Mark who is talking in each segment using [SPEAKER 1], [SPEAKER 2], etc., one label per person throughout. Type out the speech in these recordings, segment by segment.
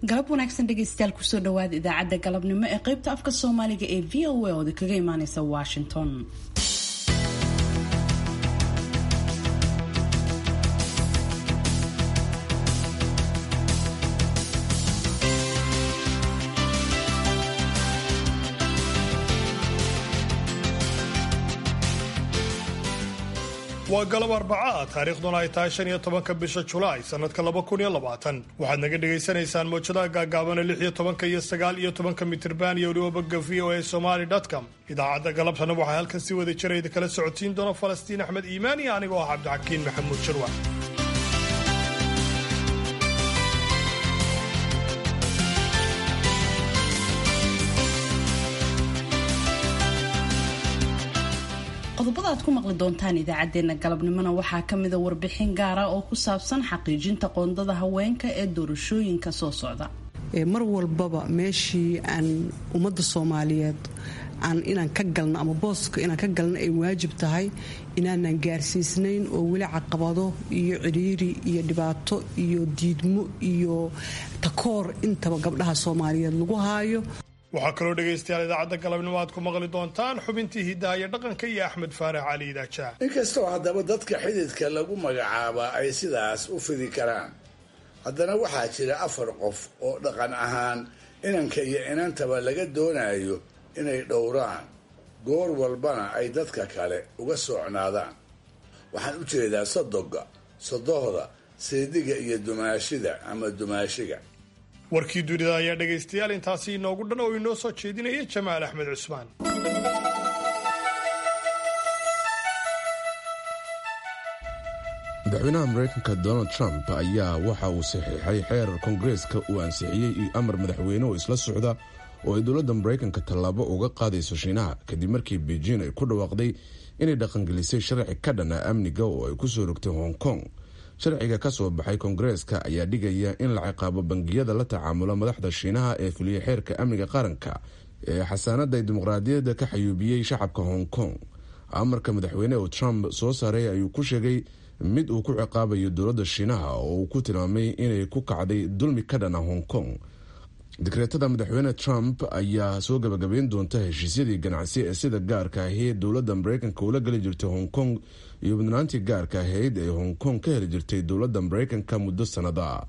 [SPEAKER 1] galab wanaagsan dhegaystayaal kusoo dhawaada idaacadda galabnimo ee qaybta afka soomaaliga ee v o a ooda kaga imaaneysa washington
[SPEAKER 2] waa galab arbaca taariikhduna ay tahay shan iyo tobanka bisha julaay sanadka laba kun iyo labaatan waxaad naga dhagaysanaysaan mowjadaha gaagaabana lix iyo tobanka iyo sagaal iyo tobanka mitirban iyo weliba bogga v o a somaly com idaacadda galabtana waxaa halkan si wada jirayda kala socotiin doona falastiin axmed iimaan iyo anigoo ah cabdixakiin maxamuud jirwa
[SPEAKER 1] qodobada aad ku maqli doontaan idaacadeena galabnimona waxaa kamida warbixin gaara oo ku saabsan xaqiijinta qoondada haweenka ee doorashooyinka soo socda
[SPEAKER 3] mar walbaba meeshii aan ummadda soomaaliyeed aan inaan ka galno ama booska inaan ka galno ay waajib tahay inaanan gaarsiisnayn oo weli caqabado iyo cidhiiri iyo dhibaato iyo diidmo iyo takoor intaba gabdhaha soomaaliyeed lagu haayo
[SPEAKER 2] waxaa kaloo dhegaystayaal idaacadda galabnimo aad ku maqli doontaan xubintii hiddaha iyo dhaqanka iyo axmed faarax cali idaaja
[SPEAKER 4] inkastoo haddaba dadka xididka lagu magacaabaa ay sidaas u fidi karaan haddana waxaa jira afar qof oo dhaqan ahaan inanka iyo inantaba laga doonayo inay dhowraan goor walbana ay dadka kale uga soocnaadaan waxaan u jeedaa sodoga sodohda seediga iyo dumaashida ama dumaashiga
[SPEAKER 2] warkii dunida ayaa dhegaystayaal intaasi inoogu dhan oo inoo soo jeedinaya jamaal axmed cusmaan
[SPEAKER 5] madaxweynaha maraykanka donald trump ayaa waxa uu saxiixay xeerar koongareeska uu ansixiyey iyo amar madaxweyne oo isla socda oo ay dowladda maraykanka tallaabo uga qaadayso shiinaha kadib markii beijing ay ku dhawaaqday inay dhaqangelisay sharci ka dhana amniga oo ay ku soo rogtay hong kong sharciga ka soo baxay koongareeska ayaa dhigaya in la ciqaabo bangiyada la tacaamula madaxda shiinaha ee fuliya xeerka amniga qaranka ee xasaanada dimuqraadiyadda ka xayuubiyey shacabka hong kong amarka madaxweyne oo trump soo saaray ayuu ku sheegay mid uu ku ciqaabayo dowladda shiinaha oo uu ku tilmaamay inay ku kacday dulmi ka dhana hong kong dekreetada madaxweyne trump ayaa soo gabagabeyn doonta heshiisyadii ganacsi ee sida gaarka ahi dowladda maraykanka ula geli jirtay hong kong iyo mudnaantii gaarka ahayd ee hong kong ka heli jirtay dowladda maraykanka muddo sanada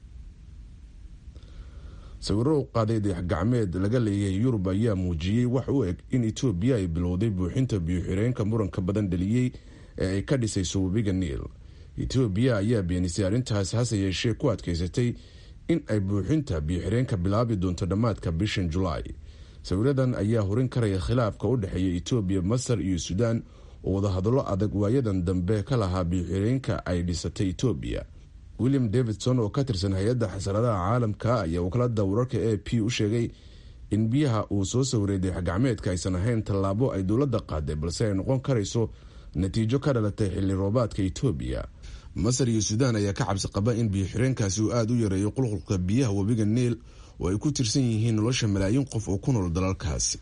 [SPEAKER 5] sawiro u qaaday dayaxgacmeed laga leeyahay yurub ayaa muujiyey wax u eg in etoobiya ay bilowday buuxinta biyo-xireenka muranka badan dhaliyey ee ay ka dhisayso webiga niil etoobiya ayaa beenisay arrintaas hase yeeshee ku adkaysatay in ay buuxinta biyo-xireenka bilaabi doonto dhammaadka bishan julaay sawiradan ayaa horin karaya khilaafka u dhexeeya etoobiya masar iyo suudaan oo wadahadallo adag waayadan dambe ka lahaa biyo-xireenka ay dhisatay etoobiya william davidson oo ka tirsan hay-adda xasaradaha caalamka ayaa wakaalada wararka a p u sheegay in biyaha uu soo sawiray dayaxgacmeedka aysan ahayn tallaabo ay dowladda qaaday balse ay noqon karayso natiijo ka dhalatay xilli roobaadka etoobiya masar iyo suudaan ayaa ka cabsi qaba in biyo-xireenkaasi uu aada u yareeyo qulqulka biyaha webiga niil oo ay ku tirsan yihiin nolosha malaayiin qof oo ku nool dalalkaasi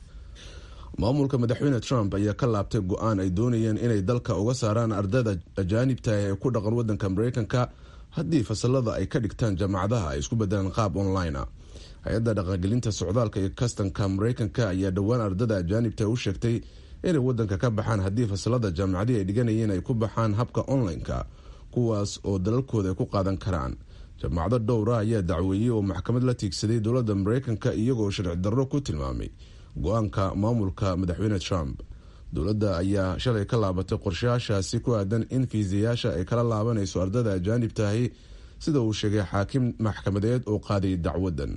[SPEAKER 5] maamulka madaxweyne trump ayaa ka laabtay go-aan ay doonayeen inay dalka uga saaraan ardayda ajaanibta ee ku dhaqan wadanka maraykanka haddii fasalada ay ka dhigtaan jaamacadaha ay isku bedelaan qaab online a hay-adda dhaqangelinta socdaalka iyo kastanka maraykanka ayaa dhowaan ardada ajaanibta u sheegtay inay wadanka ka baxaan haddii fasalada jaamacadii ay dhiganayeen ay ku baxaan habka online-ka kuwaas oo dalalkooda ay ku qaadan karaan jaamacado dhowra ayaa dacweeyey oo maxkamad la tiigsaday dowladda maraykanka iyagoo sharci darro ku tilmaamay go-aanka maamulka madaxweyne trump dowladda ayaa shalay ka laabatay qorshayaashaasi ku aadan in fiisayaasha ay kala laabanayso ardada ajaanibtahi sida uu sheegay xaakim maxkamadeed oo qaaday dacwadan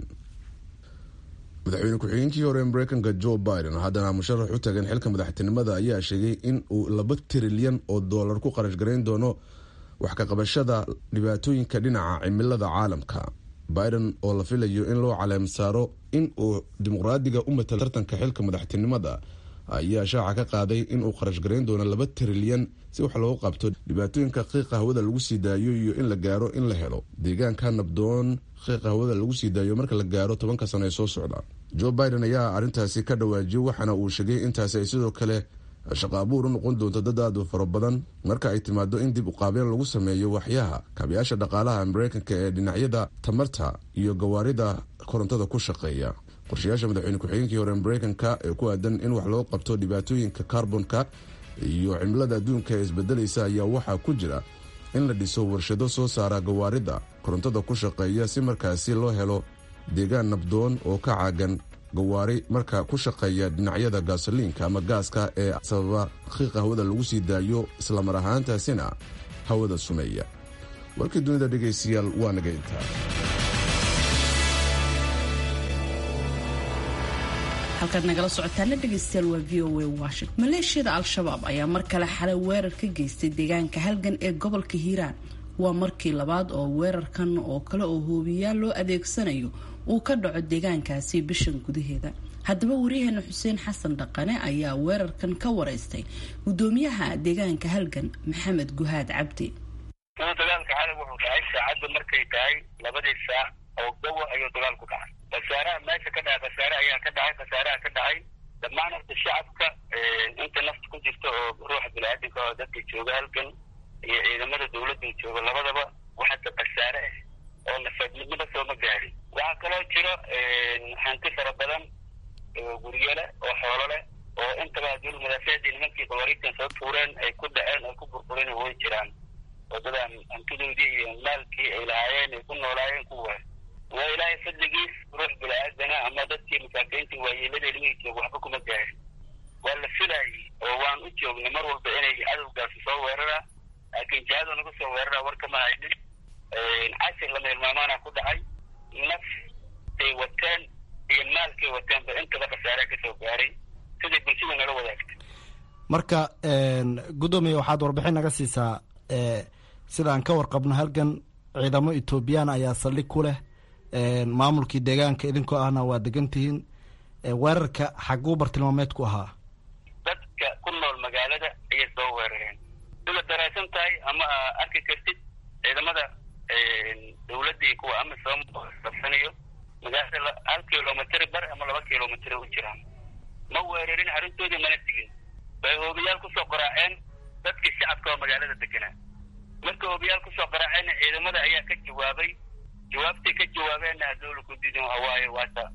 [SPEAKER 5] madaxweyne ku-xigeenkii hore mareykanka joe biden haddana musharax u tagan xilka madaxtinimada ayaa sheegay in uu laba trilyan oo doolar ku qarash garayn doono wax ka qabashada dhibaatooyinka dhinaca cimilada caalamka biden oo la filayo in loo caleem saaro in uu dimuqraadiga u matalo tartanka xilka madaxtinimada ayaa shaaca ka qaaday inuu qarash garayn doono laba trilyan si wax loogu qabto dhibaatooyinka qiiqa hawada lagu sii daayo iyo in la gaaro in la helo deegaanka nabdoon qiiqa hawada lagu sii daayo marka la gaaro tobanka sano ee soo socda joe biden ayaa arrintaasi ka dhawaajiyey waxaana uu sheegay intaasi ay sidoo kale shaqo abuur u noqon doonto dad aad u fara badan marka ay timaado in dib uqaabeen lagu sameeyo waxyaha kaabayaasha dhaqaalaha mareykanka ee dhinacyada tamarta iyo gawaarida korontada ku shaqeeya qorshayaasha madaxweyne ku-xigeenkii hore mareykanka ee ku aadan in wax loo qabto dhibaatooyinka karbonka iyo cimilada adduunka ee isbedelaysa ayaa waxaa ku jira in la dhiso warshado soo saara gawaarida korontada ku shaqeeya si markaasi loo helo deegaan nabdoon oo ka caagan gawaari marka ku shaqeeya dhinacyada gaasoliinka ama gaaska ee sababa qiiqa hawada lagu sii daayo islamar ahaantaasina hawada sumeeya warkii dunida dhegaystayaal waa naga intaa
[SPEAKER 1] halkaad nagala socotaana dhegaystayaal waa v o a washington maleeshiyada al-shabaab ayaa mar kale xalay weerar ka geystay deegaanka halgan ee gobolka hiiraan waa markii labaad oo weerarkan oo kale oo hoobiyaal loo adeegsanayo uu ka dhaco deegaankaasi bishan gudaheeda haddaba wariyaheena xuseen xasan dhaqane ayaa weerarkan ka wareystay gudoomiyaha deegaanka halgan maxamed guhaad cabdi
[SPEAKER 6] dagaalka xalay wuxuu dhacay saacadda markay tahay labadii saac oo gawa ayuu dagaal ku dhacay khasaaraha meesha ka dhacay khasaare ayaa ka dhacay khasaaraha ka dhacay dhammaan horta shacabka inta nafta ku jirta oo ruuxa bini-aadamka oo dadka jooga halkan iyo ciidamada dawladda jooga labadaba waxata khasaare ah oo nafaadnimada sooma gaarin waxaa kaloo jiro hanti fara badan oo guryale oo xoolo leh oo intaba dul madaafeedii nimankii qawaariidkan soo tuureen ay ku dhaceen ay ku burbureen way jiraan wadadan hantidoodii iyo maalkii ay lahaayeen ay ku noolaayeen kuwa waa ilaahay fadligiis ruux bini-aadana ama dadkii masaakiintii waayeelada ilmihii jooga waxba kuma gaarin waa la filaayey oo waan u joognay mar walba inay cadowgaasi soo weerara laakiin jihadu nagu soo weerara war kama haynin cashir lama hilmaamaana ku dhacay naftay wateen iyo maalkay wateenba intaba khasaarea kasoo gaaray siday bulshada nala wadaagtay
[SPEAKER 7] marka guddoomiya waxaad warbixin naga siisaa sidaan ka warqabno halgan ciidamo etoobiyaan ayaa saldhig ku leh maamulkii deegaanka idinkoo ahna waa degan tihiin weerarka xaguu bartilmaameed ku ahaa
[SPEAKER 6] dadka ku nool magaalada ayay soo weerareen sida daraysan tahay ama arki kartid ciidamada dawladda iyo kuwa amisom qabsanayo magaalada hal kilomitr bar ama laba kilomitr u jiraan ma weerarin arrintoodii mana tegin bay hoobiyaal kusoo qaraaceen dadkii shacabka oo magaalada deganaa marka hoobiyaal kusoo qaraaceenna ciidamada ayaa ka jawaabay jawaabtay ka jawaabeenna hadowla ku diidin hawaaye waata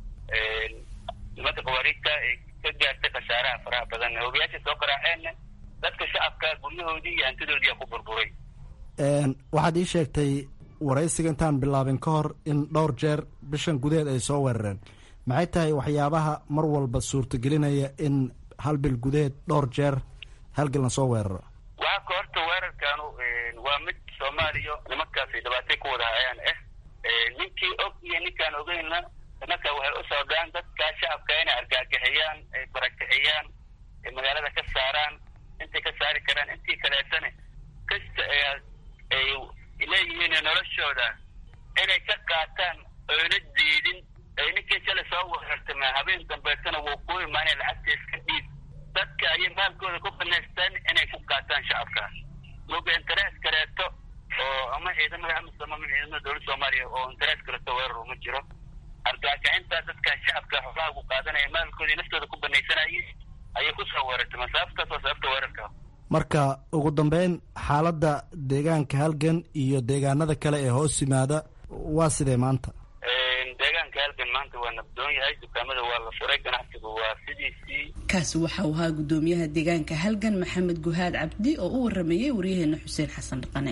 [SPEAKER 6] nimanka qawaariigta ay ka gaartay khasaaraha faraha badan hoobiyaasha soo qaraaceenna dadka shacabka guryahoodii iyo hantidoodii ku burburay
[SPEAKER 7] waxaad ii sheegtay waraysiga intaan bilaabin ka hor in dhowr jeer bishan gudaheed ay soo weerareen maxay tahay waxyaabaha mar walba suurtagelinaya in hal bil gudaheed dhowr jeer halgal la soo weeraro
[SPEAKER 6] waxaa ka horta weerarkaanu waa mid soomaaliya nimankaasi dhibaatay ku wada hayaan ah ninkii og iyo ninkaan ogeynna nimanka waxay u socdaan dadka shacabka inay argaagixiyaan ay barakixiyaan ay magaalada ka saaraan intay ka saari karaan intii kaleetana kasta ay leeyihiin noloshooda inay ka qaataan oyna diidin ay ninkii shalay soo weerartama habeen dambeetana wuu ku imaanay lacagta iska dhiib dadka ayay maalkooda ku banaystaan inay ku qaataan shacabkaas moga interes kaleeto oo ama ciidamada amisom ama ciidamada dowladda soomaaliya oo interes kaleeto weerar uma jiro argaakicintaa dadka shacabka xoolaha ku qaadanaya maalkoodii naftooda ku banaysanayay ayay kusoo weerartama sababtaas waa sababta weerarka
[SPEAKER 7] marka ugu dambeyn xaaladda deegaanka halgan iyo deegaanada kale ee hoos yimaada waa sidee maanta
[SPEAKER 6] deegaanka halgan maanta waa nabdoon yahay dukaamada waa la furay ganacsigu waa sidiisii
[SPEAKER 1] kaasi waxa uu ahaa gudoomiyaha deegaanka halgan maxamed guhaad cabdi oo u warameeyey waryaheena xuseen xasan dhaqane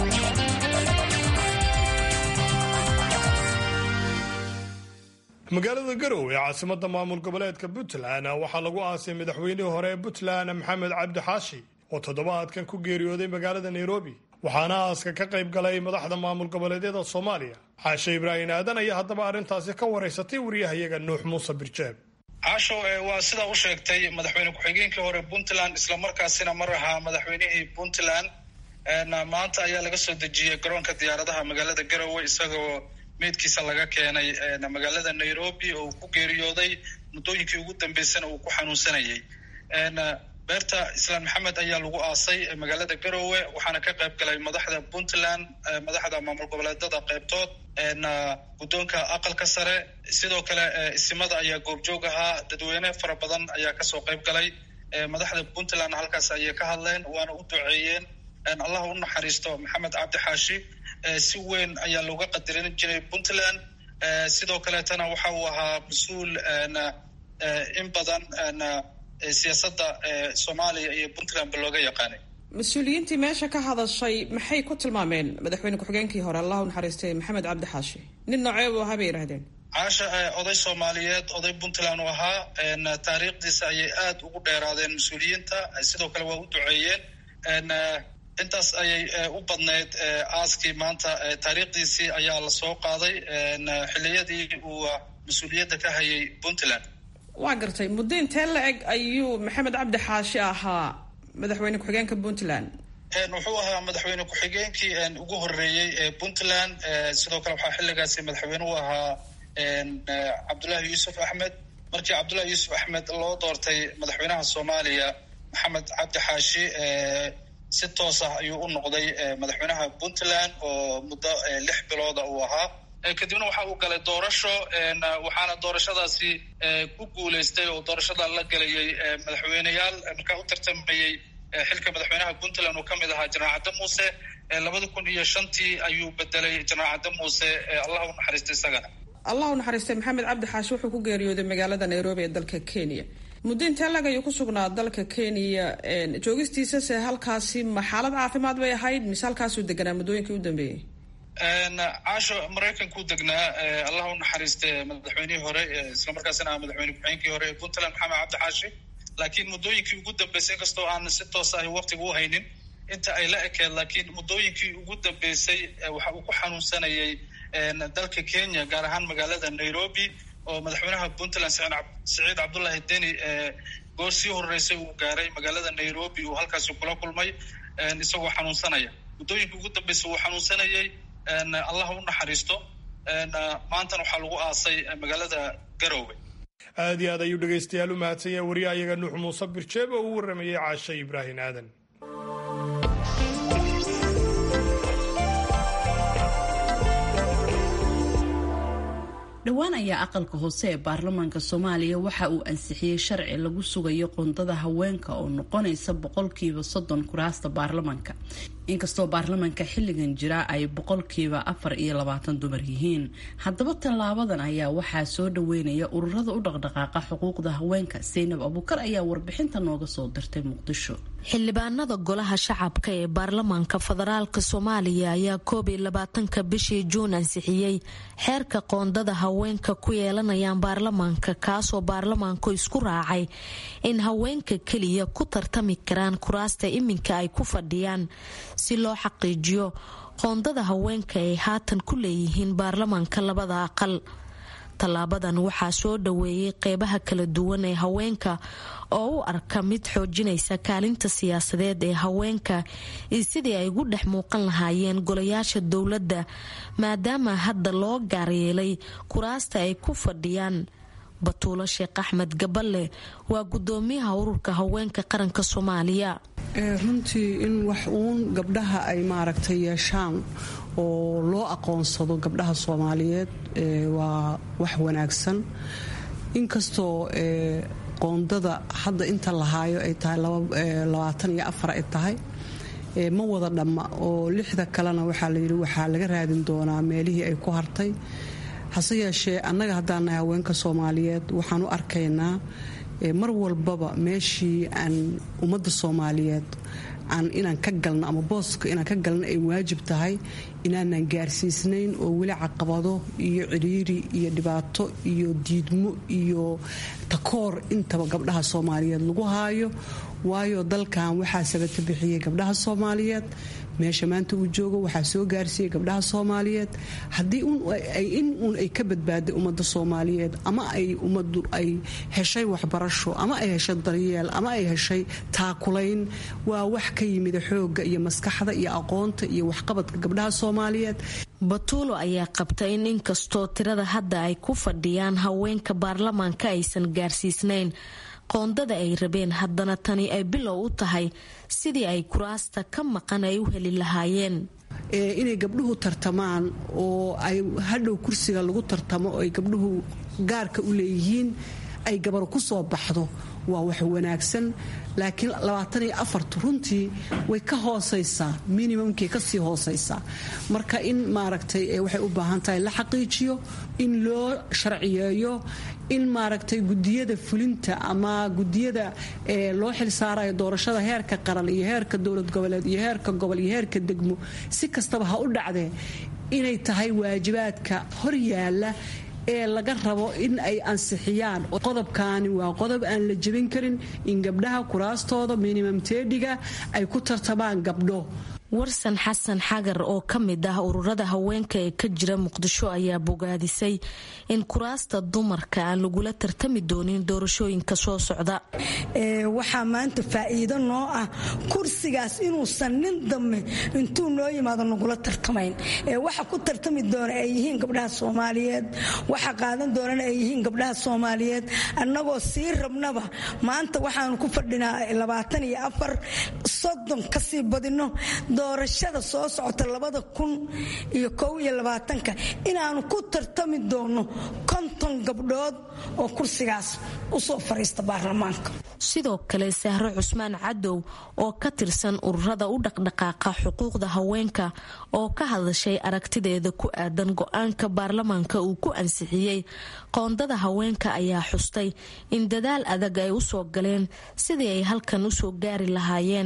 [SPEAKER 2] magaalada garowe ee caasimada maamul goboleedka puntland waxaa lagu aasay madaxweynihii hore ee puntland maxamed cabdi xaashi oo toddobaadkan ku geeriyooday magaalada nairobi waxaana aaska ka qayb galay madaxda maamul goboleedyada soomaaliya xaashe ibraahim aadan ayaa haddaba arrintaasi ka waraysatay wariyahayaga nuux muuse birjeeb
[SPEAKER 8] caasho waa sidaa u sheegtay madaxweyne ku-xigeenkii hore puntland islamarkaasina mar ahaa madaxweynihii puntland maanta ayaa laga soo dejiyey garoonka diyaaradaha magaalada garowe isagoo meydkiisa laga keenay magaalada nairobi oo uu ku geeriyooday muddooyinkii ugu dambeysana uu ku xanuunsanayay beerta islaan maxamed ayaa lagu aasay magaalada garowe waxaana ka qayb galay madaxda puntland madaxda maamul goboleedada qaybtood guddoonka aqalka sare sidoo kale isimada ayaa goobjoog ahaa dadweyne fara badan ayaa kasoo qayb galay madaxda puntland halkaas ayay ka hadleen waana u duceeyeen allah u naxariisto maxamed cabdi xaashi si weyn ayaa looga qadarin jiray puntland sidoo kaleetana waxa uu ahaa mas-uul in badan siyaasadda soomaaliya iyo puntlandba looga yaqaanay
[SPEAKER 9] mas-uuliyiintii meesha ka hadashay maxay ku tilmaameen madaxweyne ku-xigeenkii hore allah u naxariistay maxamed cabdi xaashi nin noocee buu ahaa bay yidhahdeen
[SPEAKER 8] caasha oday soomaaliyeed oday puntland u ahaa taariikhdiisa ayay aada ugu dheeraadeen mas-uuliyiinta sidoo kale waa u duceeyeen intaas ayay u badnayd aaskii maanta taariikhdiisii ayaa la soo qaaday xiliyadii uu mas-uuliyadda ka hayay puntland
[SPEAKER 9] waa gartay muddo intee la eg ayuu maxamed cabdi xaashi ahaa madaxweyne ku-xigeenka puntland
[SPEAKER 8] wuxuu ahaa madaxweyne ku-xigeenkii ugu horeeyey ee puntland sidoo kale waxaa xilligaasi madaxweyne u ahaa cabdullaahi yuusuf axmed markii cabdullahi yuusuf axmed loo doortay madaxweynaha soomaaliya maxamed cabdi xaashi si toos ah ayuu u noqday madaxweynaha puntland oo muddo lix bilooda uu ahaa kadibna waxa uu galay doorasho waxaana doorashadaasi ku guuleystay oo doorashada la gelayay madaxweyneyaal markaa u tartamayey xilka madaxweynaha puntland uu ka mid ahaa jenaraal cadde muuse labada kun iyo shantii ayuu bedelay jenaraal cadde muuse allah u naxariistay isagana
[SPEAKER 9] allah u naxariistay maxamed cabdi xaashi wuxuu ku geeriyooday magaalada nairobi ee dalka kenya muddo intee lag ayuu ku sugnaa dalka kenya joogistiisase halkaasi ma xaalad caafimaad bay ahayd mise halkaasuu deganaa muddooyinkii u dambeeyey
[SPEAKER 8] caasho maraykankuu degnaa allah u naxariiste madaxweynihii hore islamarkaasina ah madaxweyne ku-xigeenkii hore ee puntland maxamed cabdi xaashi laakiin muddooyinkii ugu dambeysay inkastoo aan si toos ahi waqtiga u haynin inta ay la ekeed laakiin muddooyinkii ugu dambeysay waxa uu ku xanuunsanayay dalka kenya gaar ahaan magaalada nairobi oo madaxweynaha puntland siciid cabdullaahi deni goor sii horeysay uu gaaray magaalada nairobi uu halkaasi kula kulmay isagoo xanuunsanaya muddooyinkii ugu dambeysay wuu xanuunsanayay allah u naxariisto maantana waxaa lagu aasay magaalada garowe
[SPEAKER 2] aad iyo aad ayuu dhegaystayaal u mahadsan yahay wariyaha iyaga nuux muuse birjeeb oo uu warramayey caashe ibraahin aadan
[SPEAKER 1] dhowaan ayaa aqalka hoose ee baarlamaanka soomaaliya waxa uu ansixiyey sharci lagu sugayo qoondada haweenka oo noqonaysa boqolkiiba soddon kuraasta baarlamaanka inkastoo baarlamaanka xilligan jira ay boqolkiiba afar iyo labaatan dumar yihiin haddaba tallaabadan ayaa waxaa soo dhaweynaya ururada u dhaqdhaqaaqa xuquuqda haweenka seynab abuukar ayaa warbixinta nooga soo dirtay muqdisho
[SPEAKER 10] xildhibaanada golaha shacabka ee baarlamaanka federaalk soomaaliya ayaa koob iyo labaatanka bishii juun ansixiyey xeerka qoondada haweenka ku yeelanayaan baarlamaanka kaasoo baarlamaanku isku raacay in haweenka keliya ku tartami karaan kuraasta iminka ay ku fadhiyaan si loo xaqiijiyo qoondada haweenka ay haatan ku leeyihiin baarlamaanka labada aqal tallaabadan waxaa soo dhaweeyey qeybaha kala duwan ee haweenka oo u arka mid xoojinaysa kaalinta siyaasadeed ee haweenka iyo sidii ay ugu dhex muuqan lahaayeen golayaasha dowladda maadaama hadda loo gaaryeelay kuraasta ay ku fadhiyaan batuulo sheekh axmed gaballe waa gudoomiyaha ururka haweenka qaranka soomaaliya
[SPEAKER 3] runtii in wax uun gabdhaha ay maaragtay yeeshaan oo loo aqoonsado gabdhaha soomaaliyeed waa wax wanaagsan inkastoo qoondada hadda inta lahaayo ay tahay labaatan iyo afar ay tahay ma wada dhamma oo lixda kalena waxaa layidhi waxaa laga raadin doonaa meelihii ay ku hartay hase yeeshee annaga haddaan nahay haweenka soomaaliyeed waxaan u arkaynaa mar walbaba meeshii aan ummadda soomaaliyeed aan inaan ka galno ama booska inaan ka galno ay waajib tahay inaanan gaarsiisnayn oo weli caqabado iyo cidhiiri iyo dhibaato iyo diidmo iyo takoor intaba gabdhaha soomaaliyeed lagu haayo waayo dalkan waxaa sabata bixiyey gabdhaha soomaaliyeed meesha maanta uu joogo waxaa soo gaarsiiyey gabdhaha soomaaliyeed haddii in uun ay ka badbaaday ummadda soomaaliyeed ama ay ummaddu ay heshay waxbarasho ama ay heshay daryeel ama ay heshay taakulayn waa wax ka yimida xoogga iyo maskaxda iyo aqoonta iyo waxqabadka gabdhaha soomaaliyeed
[SPEAKER 10] batuulo ayaa qabta in inkastoo tirada hadda ay ku fadhiyaan haweenka baarlamaanka aysan gaarsiisnayn qoondada ay rabeen haddana tani ay bilow u tahay sidii ay kuraasta ka maqan ay u heli lahaayeen
[SPEAKER 3] inay gabdhuhu tartamaan oo ay hadhow kursiga lagu tartamo oo ay gabdhuhu gaarka u leeyihiin ay gabar ku soo baxdo waa wax wanaagsan laakiin labaatan iyo afartu runtii way ka hoosaysaa minimumkay kasii hoosaysaa marka in maaragtay waxay u baahan tahay la xaqiijiyo in loo sharciyeeyo in maaragtay gudiyada fulinta ama gudiyada loo xilsaarayo doorashada heerka qaran iyo heerka dowlad goboleed iyo heerka gobol iyo heerka degmo si kastaba ha u dhacdee inay tahay waajibaadka hor yaala ee laga rabo in ay ansixiyaan qodobkaani waa qodob aan la jebin karin in gabdhaha kuraastooda minimum teedhiga ay ku tartamaan gabdho
[SPEAKER 10] warsan xasan xagar oo ka mid ah ururada haweenka ee ka jira muqdisho ayaa bogaadisay in kuraasta dumarka aan lagula tartami doonin doorashooyinka soo socda
[SPEAKER 11] waxaa maanta faa'iido noo ah kursigaas inuusan nin dambe intuu noo yimaado nagula tartamayn waxa ku tartami doona ay yihiin gabdhaha soomaaliyeed waxa qaadan doonana ay yihiin gabdhaha soomaaliyeed annagoo sii rabnaba maanta waxaanu ku fadhinaa labaatan iyo afar soddon kasii badino doorashada soo socota labada kun iyo kow iyo labaatanka inaanu ku tartami doono konton gabdhood oo kursigaas usoo fariista baarlamaanka
[SPEAKER 10] sidoo kale sahro cusmaan cadow oo ka tirsan ururada u dhaqdhaqaaqa xuquuqda haweenka oo ka hadashay aragtideeda ku aadan go-aanka baarlamaanka uu ku ansixiyey qoondada haweenka ayaa xustay in dadaal adag ay usoo galeen sidii ay halkan usoo gaari lahaayeen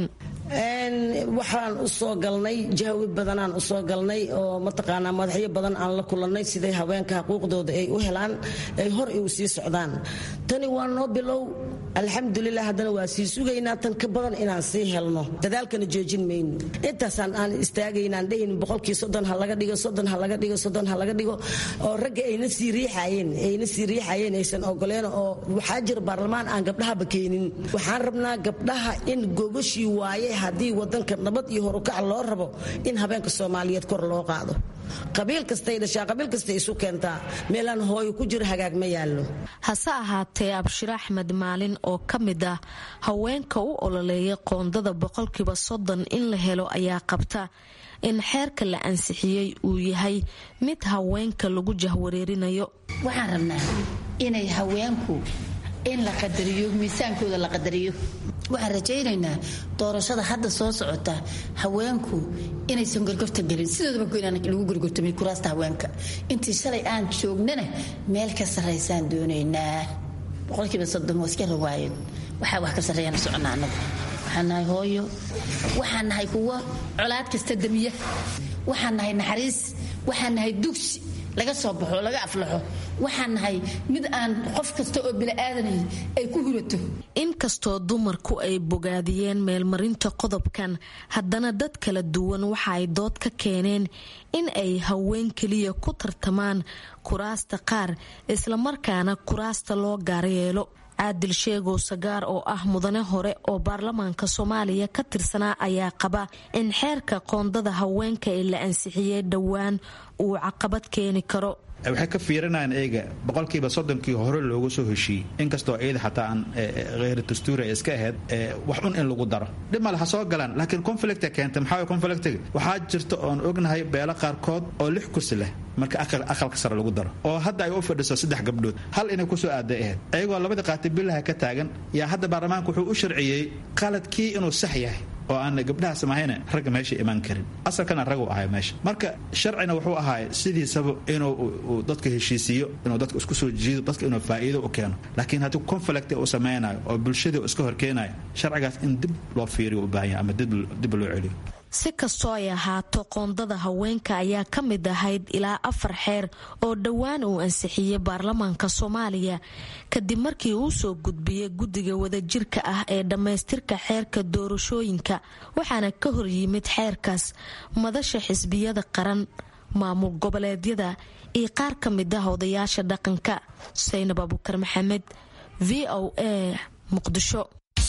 [SPEAKER 12] waxaan usoo galnay jahwi badanaan usoo galnay oo mataqaanaa madaxyo badan aan la kulannay siday haweenka xuquuqdooda ay u helaan ay hor iu sii socdaan tani waa noo bilow alxamdulilah haddana waa sii sugaynaa tan ka badan inaan sii helno dadaalkana joojin mayno intaasaan aan istaagaynaan dhayn boqolkii soddon ha laga dhigo soddon ha laga dhigo soddon ha laga dhigo oo ragga ayna sii riixayeen ayna sii riixayeen aysan ogoleen oo waxaa jira baarlamaan aan gabdhahaba keenin waxaan rabnaa gabdhaha in gogashii waaye haddii wadanka nabad iyo horukac loo rabo in habeenka soomaaliyeed kor loo qaado qabiil kastay dhashaa qabiil kastay isu keentaa meelaan hooyo ku jiro hagaag ma yaallo
[SPEAKER 10] hase ahaatee abshir axmed maalin oo ka mid ah haweenka u ololeeya qoondada boqolkiiba soddon in la helo ayaa qabta in xeerka la ansixiyey uu yahay mid haweenka lagu jahwareerinayo
[SPEAKER 13] waxaan rabnaa inay haweenku in la qadariyo miisaankooda la qadariyo waxaan rajaynaynaa doorashada hadda soo socota haweenku inaysan gorgorta gelin sidoodaba inaan lagu gorgortamay kuraasta haweenka intii shalay aan joognana meel ka sarraysaan doonaynaa boqolkiiba soddon waa iska rawaayad waxaa wax ka sarreeyaan soconnaa annagu waxaan nahay hooyo waxaan nahay kuwo colaad kasta damiya waxaan nahay naxariis waxaan nahay dugsi laga soo baxo laga aflaxo waxaan nahay mid aan qof kasta oo bini'aadanay ay ku hurato
[SPEAKER 10] inkastoo dumarku ay bogaadiyeen meelmarinta qodobkan haddana dad kala duwan waxa ay dood ka keeneen in ay haween keliya ku tartamaan kuraasta qaar islamarkaana kuraasta loo gaaryeelo caadil sheegow sagaar oo ah mudane hore oo baarlamaanka soomaaliya ka tirsanaa ayaa qaba in xeerka qoondada haweenka ee la ansixiyey dhowaan uu caqabad keeni karo
[SPEAKER 14] waxay ka fiirinayaan eega boqolkiiba soddonkii hore loogu soo heshiiyey inkastoo iyada xataa aan kheyr dastuuri ay iska ahayd wax un in lagu daro dhib male ha soo galaan laakiin conflicta keenta maxaa conflictiga waxaa jirta oon ognahay beelo qaarkood oo lix kursi leh marka aqalka sare lagu daro oo hadda ay u fadhiso saddex gabdhood hal inay kusoo aaday ahayd ayagoo labadii qaati billaha ka taagan yaa hadda baarlamaanka wuxuu u sharciyey qaladkii inuu sax yahay oo aan gabdhahaas mahayna ragga meesha imaan karin asalkana ragu ahay meesha marka sharcina wuxuu ahaay sidiisaba inuu dadka heshiisiiyo inuu dadka isku soo jiido dadka inuu faa'iido u keeno laakiin haddii conflict uu samaynayo oo bulshadii iska horkeenayo sharcigaas in dib loo fiiriyo u baahan yahay ama dib loo celiyo
[SPEAKER 10] si kastoo ay ahaato qoondada haweenka ayaa ka mid ahayd ilaa afar xeer oo dhowaan uu ansixiyey baarlamaanka soomaaliya kadib markii uu soo gudbiyey guddiga wadajirka ah ee dhammaystirka xeerka doorashooyinka waxaana ka hor yimid xeerkaas madasha xisbiyada qaran maamul goboleedyada iyo qaar ka mid ah odayaasha dhaqanka saynab abukar maxamed v o a muqdisho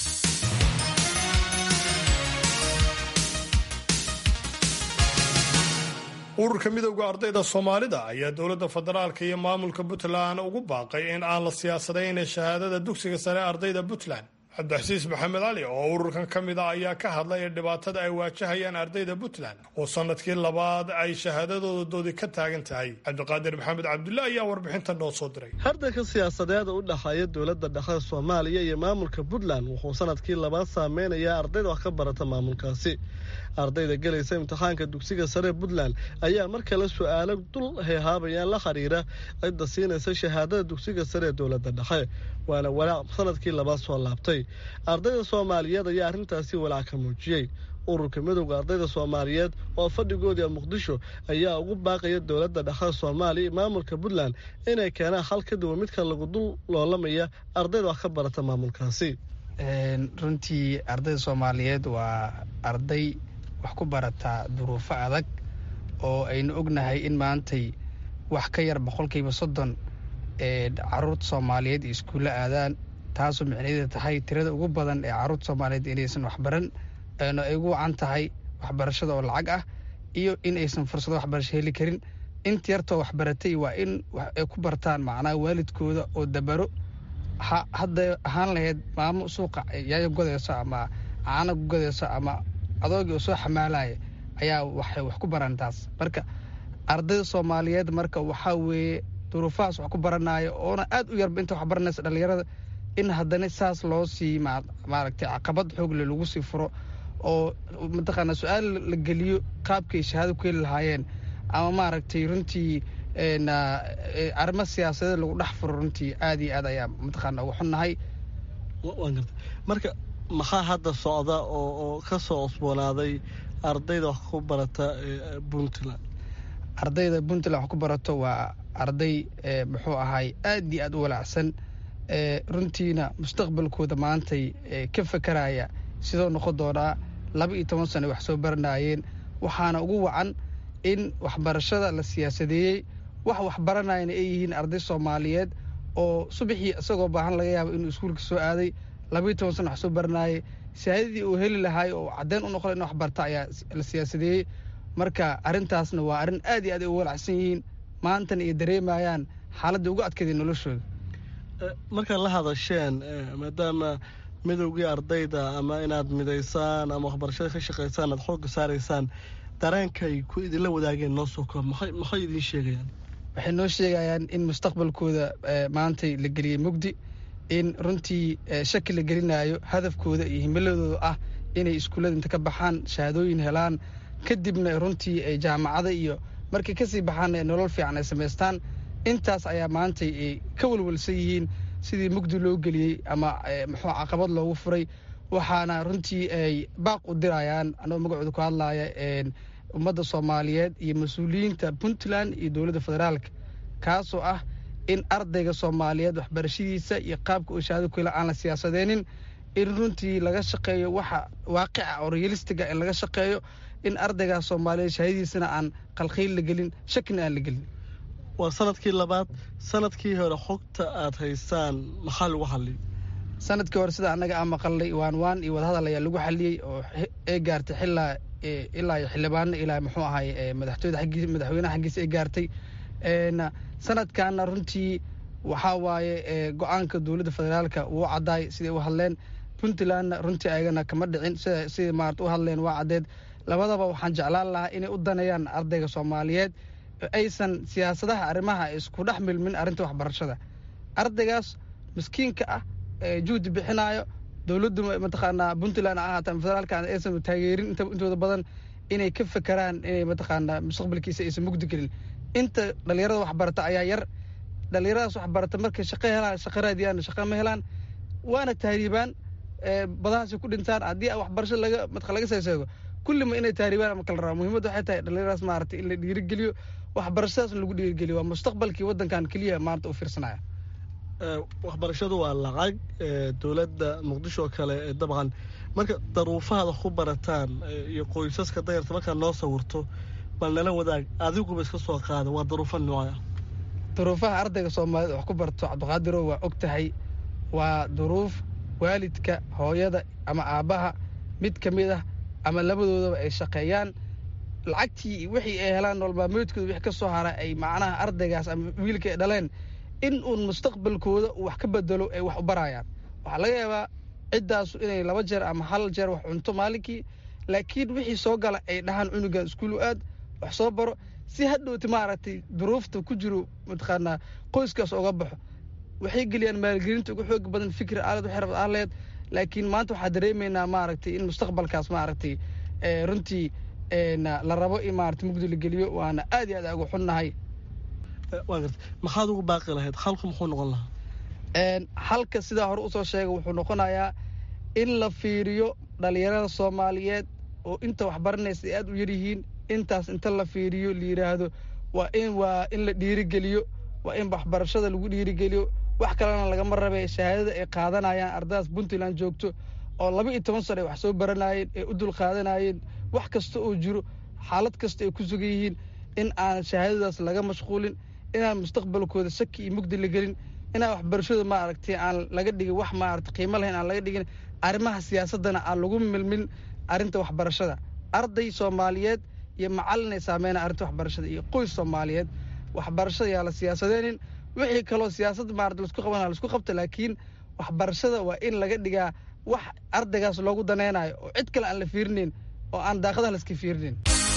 [SPEAKER 2] ururka midowda ardayda soomaalida ayaa dowladda federaalka iyo maamulka puntland ugu baaqay in aan la siyaasadayna shahaadada dugsiga sare ardayda puntland cabdixasiis maxamed cali oo ururkan ka mid ah ayaa ka hadlaya dhibaatada ay waajahayaan ardayda puntland oo sanadkii labaad ay shahaadadoodadoodii ka taagan tahay cabdiqaadir maxamed cabdulle ayaa warbixinta noo soo diray
[SPEAKER 15] hardanka siyaasadeeda u dhexeeya dowladda dhexe soomaaliya iyo maamulka puntland wuxuu sanadkii labaad saameynayaa ardayda wax ka barata maamulkaasi ardayda gelaysa imtixaanka dugsiga sare puntland ayaa mar kale su-aalo dul heehaabayaan la xiriira cidda siinaysa shahaadada dugsiga sare ee dowladda dhexe waana walaac sanadkii labaad soo laabtay ardayda soomaaliyeed ayaa arrintaasi walaac ka muujiyey ururka midowda ardayda soomaaliyeed oo fadhigoodii muqdisho ayaa ugu baaqaya dowladda dhexe soomaaliya iyo maamulka puntland inay keenaan hal ka duwan midka lagu dul loolamaya ardayda wax ka barata maamulkaasi
[SPEAKER 16] runtii ardayda soomaaliyeed waa arday wax ku barataa duruufo adag oo aynu ognahay in maantay wax ka yar boqolkiiba soddon ee caruurta soomaaliyeed iyo iskuulla aadaan taasoo micnaheeda tahay tirada ugu badan ee caruurta soomaaliyeed inaysan waxbaran eena ay ugu wacan tahay waxbarashada oo lacag ah iyo in aysan fursado waxbarasho heli karin inta yartoo waxbaratay waa in ay ku bartaan macnaha waalidkooda oo dabaro hadday ahaan lahayd maamo suuqa yaayo godayso ama caana ku godayso ama adoogii oo soo xamaalaya ayaa waxay wax ku baran taas marka ardayda soomaaliyeed marka waxaa weeye duruufahaas wax ku baranaayo oona aad u yarba inta wax baranaysa dhallinyarada in haddana saas loo sii maaragtay caqabad xoogle lagu sii furo oo mataqaana su-aal la geliyo qaabkay shahaado ku heli lahaayeen ama maaragtay runtii arrimo siyaasadeed lagu dhex furo runtii aad iyo aad ayaa mataqaana ugu xunnahay
[SPEAKER 15] marka maxaa hadda socda oo oo ka soo cusboonaaday ardayda wax ku barata puntland
[SPEAKER 16] ardayda puntland wax ku barato waa arday muxuu ahay aad iyo aad u walaacsan runtiina mustaqbalkooda maantay ka fakaraya sidoo noqon doonaa laba iyo toban sano wax soo baranaayeen waxaana ugu wacan in waxbarashada la siyaasadeeyey wax waxbaranayana ay yihiin arday soomaaliyeed oo subaxii isagoo baahan laga yaabo inuu iskuulka soo aaday labaiyo toban sano wax soo baranaayay shahaadadii uu heli lahaay oo caddeyn u noqda in wax barta ayaa la siyaasadeeyey marka arrintaasna waa arrin aad iyo aad ay u walacsan yihiin maantana ay dareemayaan xaaladda ugu adkeeday noloshooda
[SPEAKER 15] markaad la hadasheen maadaama midowgii ardayda ama inaad midaysaan ama waxbarashada ka shaqaysaan aad xoogga saaraysaan dareenkay ku idinla wadaageen noo soo koob maxay idiin sheegayaan
[SPEAKER 16] waxay noo sheegayaan in mustaqbalkooda maantay la geliyey mugdi in runtii shaki la gelinayo hadafkooda iyo himiladooda ah inay iskuullada inta ka baxaan shahaadooyin helaan kadibna runtii ay jaamacada iyo markay kasii baxaan nolol fiican ay samaystaan intaas ayaa maantay ay ka walwalsan yihiin sidii mugdi loo geliyey ama muxuu caqabad loogu furay waxaana runtii ay baaq u dirayaan anagoo magacooda ku hadlaya ummadda soomaaliyeed iyo mas-uuliyiinta puntland iyo dowladda federaalka kaasoo ah in ardayga soomaaliyeed waxbarashadiisa iyo qaabka uu shahaado ku hela aan la siyaasadeenin in runtii laga shaqeeyo waxa waaqica oo realistiga in laga shaqeeyo in ardaygaas soomaaliyeed shahaadadiisana aan qalkhiil la gelin shakina aan la gelin
[SPEAKER 15] waa sanadkii labaad sanadkii hore xogta aad haysaan maxaa lagu xalliyay
[SPEAKER 16] sanadkii hore sida annaga aan maqalnay waan waan iyo wadahadal ayaa lagu xaliyey oo ay gaartay xilaa ilaa xildhibaano ilaa muxuu ahay madaxtooyada aggiis madaxweynaha xaggiisa ay gaartay sanadkaana runtii waxaa waaye go-aanka dowladda federaalka wuu caddaay siday u hadleen puntlandna runtii ayagana kama dhicin siday maarata u hadleen waa caddeed labadaba waxaan jeclaan lahaa inay u daneeyaan ardayga soomaaliyeed aysan siyaasadaha arrimaha isku dhex milmin arrinta waxbarashada ardaygaas miskiinka ah juhdi bixinaayo dowladdu mataqaanaa puntland ahaata federaalka aysan taageerin intooda badan inay ka fekeraan inay mataqaanaa mustaqbalkiisa aysan mugdi gelin inta dhallinyarada waxbarata ayaa yar dhallinyaradaas waxbarata markay shaqo helaan shaqo raadiyaan shaqo ma helaan waana tahriibaan badahaasi ku dhintaan haddii waxbarasho laga matqa laga seeseego kullima inay tahriibaan ama kala rabaa muhiimadda waxay tahay dhallinyaradaas maarata in la dhiirigeliyo waxbarashadaas lagu dhiirigeliyo waa mustaqbalkii waddankan keliya maanta u fiirsanaya
[SPEAKER 15] waxbarashadu waa lacag dowladda muqdisho oo kale dabcan marka daruufahaad wax ku barataan iyo qoysaska dayarta markaad noo sawirto bal nala wadaag adiguba iska soo qaada waa daruufo nooca
[SPEAKER 16] duruufaha ardayga soomaaliyeed wax ku barto cabdiqaadiro waa og tahay waa duruuf waalidka hooyada ama aabbaha mid ka mid ah ama labadoodaba ay shaqeeyaan lacagtii wixii ay helaan nololmaalmeedkooda wixii ka soo hara ay macnaha ardaygaas ama wiilka ay dhaleen in uun mustaqbalkooda uu wax ka bedelo ay wax u barayaan waxaa laga yaabaa ciddaasu inay laba jeer ama hal jeer wax cunto maalinkii laakiin wixii soo gala ay dhahaan cunugan iskuulu aad wax soo baro si hadhowti maaragtay duruufta ku jiro mataqaanaa qoyskaas oga baxo waxay geliyaan maalgelinta ugu xoog badan fikri aalad waxay rabad aaleed laakiin maanta waxaa dareemaynaa maaragtay in mustaqbalkaas maaragtay runtii la rabo in maarata mugdi la geliyo waana aad iyo aad ugu xunnahay
[SPEAKER 15] maxaad ugu baaqi lahayd halku muxuu noqon lahaa
[SPEAKER 16] halka sidaa hore usoo sheegay wuxuu noqonayaa in la fiiriyo dhalinyarada soomaaliyeed oo inta waxbaranaysa ay aad u yaryihiin intaas inta la fiiriyo la yidhaahdo waa in waa in la dhiirigeliyo waa in waxbarashada lagu dhiirigeliyo wax kalena lagama rabe shahaadada ay qaadanayaan ardadaas puntland joogto oo laba iyo toban sano ay wax soo baranayeen ay u dul qaadanayeen wax kasta oo jiro xaalad kasta ay ku sugan yihiin in aan shahaadadaas laga mashquulin inaan mustaqbalkooda shaki iyo mugdi la gelin inaan waxbarashada maaragtay aan laga dhigin wax maarata qiimo lahayn aan laga dhigin arrimaha siyaasadana aan lagu milmin arrinta waxbarashada arday soomaaliyeed iyo macallin ay saameynaa arrinta waxbarashada iyo qoys soomaaliyeed waxbarashada yaa la siyaasadeenin wixii kaloo siyaasad maarata laisku qabana laisku qabta laakiin waxbarashada waa in laga dhigaa wax ardaygaas loogu danaynayo oo cid kale aan la fiirinayn oo aan daaqadaha laiska fiirinayn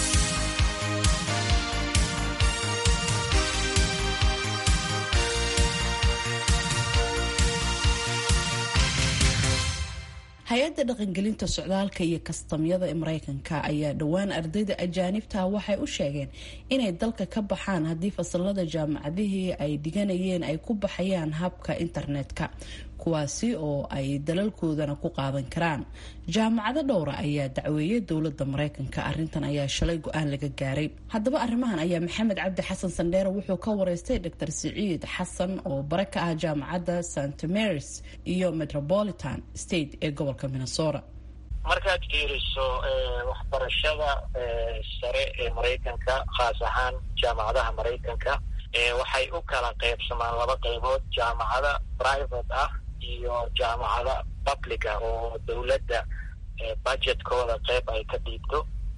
[SPEAKER 1] hay-adda dhaqangelinta socdaalka iyo kastamyada ee mareykanka ayaa dhowaan ardayda ajaanibta waxay u sheegeen inay dalka ka baxaan haddii fasalada jaamacadihii ay dhiganayeen ay ku baxayaan habka internetka kuwaasi oo ay dalalkoodana ku qaadan karaan jaamacado dhowra ayaa dacweeyay dowlada mareykanka arintan ayaa shalay go-aan laga gaaray haddaba arrimahan ayaa maxamed cabdi xasan sandheere wuxuu ka wareystay dr siciid xasan oo bare ka ah jaamacadda st marys iyo metropolitan state ee gobolka minnesota
[SPEAKER 17] markaad fiiriso waxbarashada sare ee maraykanka khaas ahaan jaamacadaha maraykanka waxay u kala qaybsamaan laba qaybood jaamacada private ah iyo jaamacada publica oo dowladda budgetkooda qayb ay ka dhiibto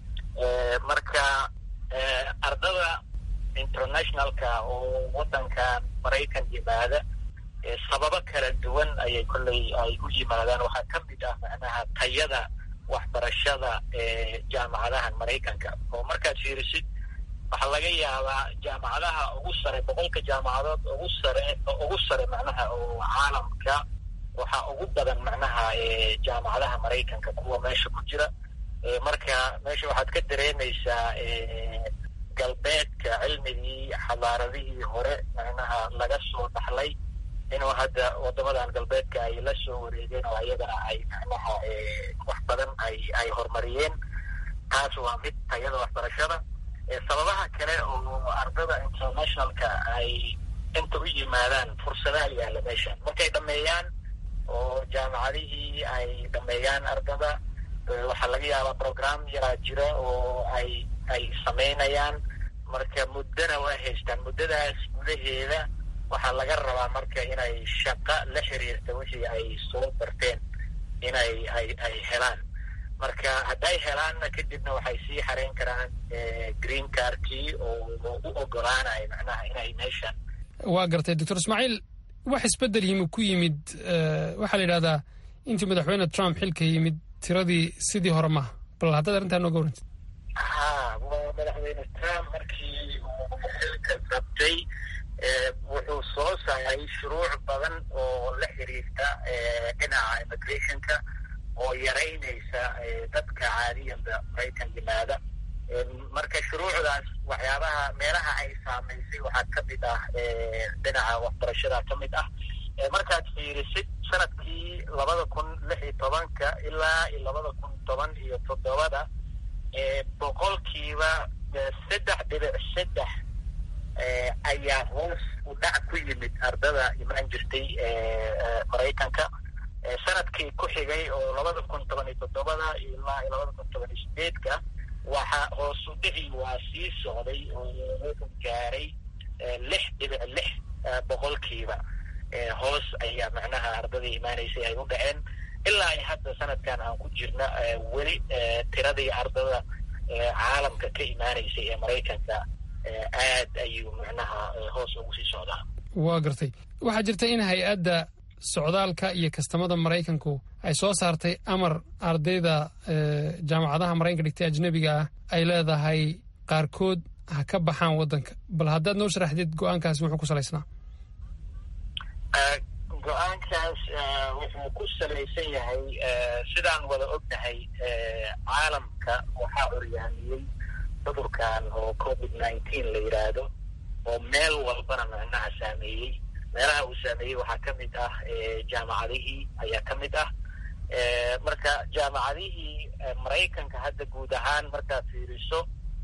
[SPEAKER 17] marka ardada internationalka oo waddankan maraykan yimaada sababo kala duwan ayay kolley ay u yimaadaan waxaa ka mid ah macnaha tayada waxbarashada ee jaamacadahan maraykanka oo markaad fiirisid waxaa laga yaabaa jaamacadaha ugu sare boqolka jaamacadood ugu sare ugu sare macnaha oo caalamka waxaa ugu badan macnaha jaamacadaha maraykanka kuwa meesha ku jira marka meesha waxaad ka dareemaysaa galbeedka cilmigii xadaaradihii hore macnaha laga soo dhaxlay inuu hadda wadamadan galbeedka ay la soo wareegeen oo ayagana ay macnaha wax badan ay ay horumariyeen taas waa mid tayada waxbarashada sababaha kale oo ardada internationalka ay inta u yimaadaan fursadaha yaalla meesha markay dhameeyaan oo jaamacadihii ay dhameeyaan ardada waxaa laga yaabaa program yaraa jira oo ay ay samaynayaan marka muddona waa haystaan muddadaas gudaheeda waxaa laga rabaa marka inay shaqo la xiriirta wixii ay soo barteen inay ay ay helaan marka hadday helaanna kadibna waxay sii xareyn karaan green cardkii oo u ogolaanaya macnaha inay meeshan
[SPEAKER 18] waa gartay doctor ismaaciil wax isbedel yimi ku yimid waxaa la yidhahdaa intii madaxweyne trump xilka yimid tiradii sidii hore maha bal haddaad arrintaa nooga warantid
[SPEAKER 17] ha waa madaxweyne trump markii uu xilka qabtay wuxuu soo saaray shuruuc badan oo la xiriirta dhinaca immigrationka oo yaraynaysa dadka caadiyanba maraykan yimaada marka shuruucdaas waxyaabaha meelaha ay saamaysay waxaa ka mid ah dhinaca waxbarashada ka mid ah markaad fiirisid sanadkii labada kun lix iyo tobanka ilaa iyo labada kun toban iyo toddobada boqolkiiba saddex dhibic saddex ayaa hoos u dhac ku yimid ardada imaan jirtay maraykanka sanadkii ku xigay oo labada kun toban iyo toddobada ilaa iyo labada kun toban iyo sideedka waxa hoos u dhici waa sii socday oo wuxuu gaaray lix dhibic lix boqolkiiba hoos ayaa macnaha ardadii imaanaysay ay u dhaceen ilaa ay hadda sanadkan aan ku jirna weli tiradii ardada caalamka ka imaanaysay ee maraykanka aad ayuu macnaha hoos ugu sii socdaa
[SPEAKER 18] waa gartay waxaa jirta in hay-adda socdaalka iyo kastamada maraykanku ay soo saartay amar ardayda jaamacadaha maraykanka dhigtay ajnebiga ah ay leedahay qaarkood ha ka baxaan waddanka bal haddaad noo sharaxdid go-aankaasi wuxuu ku salaysnaa
[SPEAKER 17] go-aankaas wuxuu ku salaysan yahay sidaan wada ognahay caalamka waxaa curyaamiyey cudurkan oo covid nineteen la yidhaahdo oo meel walbana micnaha saameeyey meelaha uu saameeyey waxaa ka mid ah jaamacadihii ayaa ka mid ah marka jaamacadihii maraykanka hadda guud ahaan markaad fiiriso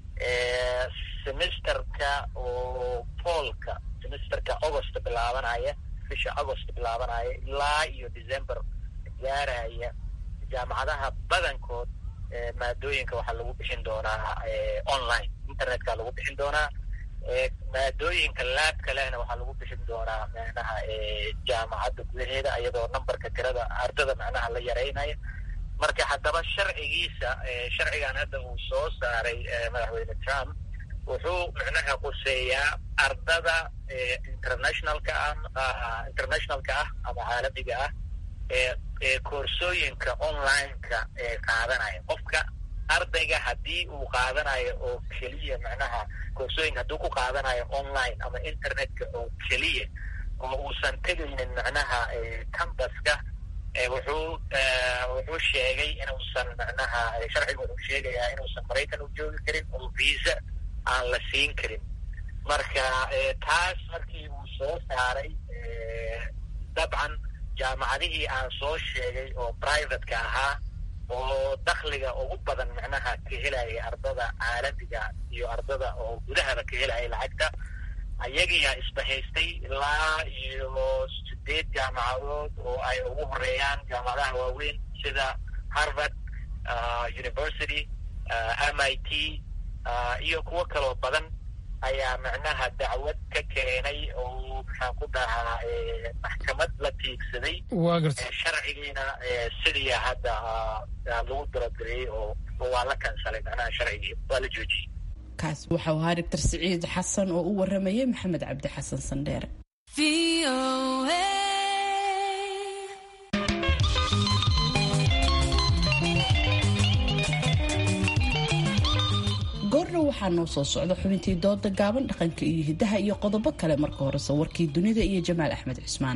[SPEAKER 17] semesterka oo foolka semesterka agost bilaabanaya bisha agost bilaabanaya ilaa iyo december gaaraya jaamacadaha badankood maadooyinka waxaa lagu bixin doonaa online internetka lagu bixin doonaa maadooyinka laabka lehna waxaa lagu bixin doonaa macnaha jaamacadda gudaheeda iyadoo numberka tirada ardada macnaha la yareynaya marka haddaba sharcigiisa sharcigan hadda uu soo saaray madaxweyne trump wuxuu macnaha quseeyaa ardada internationalka ah internationalka ah ama caalamiga ah ee koorsooyinka online-ka ee qaadanaya qofka ardayga haddii uu qaadanayo oo keliya macnaha koorsooyinka hadduu ku qaadanayo online ama internetka oo keliya oo uusan tegaynin macnaha cambaska wuxuu wuxuu sheegay inuusan macnaha sharciga wuxuu sheegayaa inuusan maraykan u joogi karin oo visa aan la siin karin marka taas markii uu soo saaray dabcan jaamacadihii aan soo sheegay oo privateka ahaa oo dakhliga ugu badan macnaha ka helaya ardada caalamiga iyo ardada oo gudahaba ka helaya lacagta ayagiyaa isbahaystay ilaa iyo sideed jaamacadood oo ay ugu horeeyaan jaamacadaha waaweyn sida harvard university m i t iyo kuwo kaloo badan ayaa macnaha dacwad ka keenay oo maxaan ku dhahaa maxkamad la tiigsaday sharcigiina sidiia hadda lagu darogareeyey oo waa la kansalay macnaha sharcigii waa la joojiyey
[SPEAKER 1] kaas waxau ahaa doctor siciid xasan oo u waramayay maxamed cabdi xasan sandheere goordhow waxaa noo soo socda xubintii dooda gaaban dhaqanka iyo hidaha iyo qodobo kale marka horese warkii dunida iyo jamaal axmed cismaan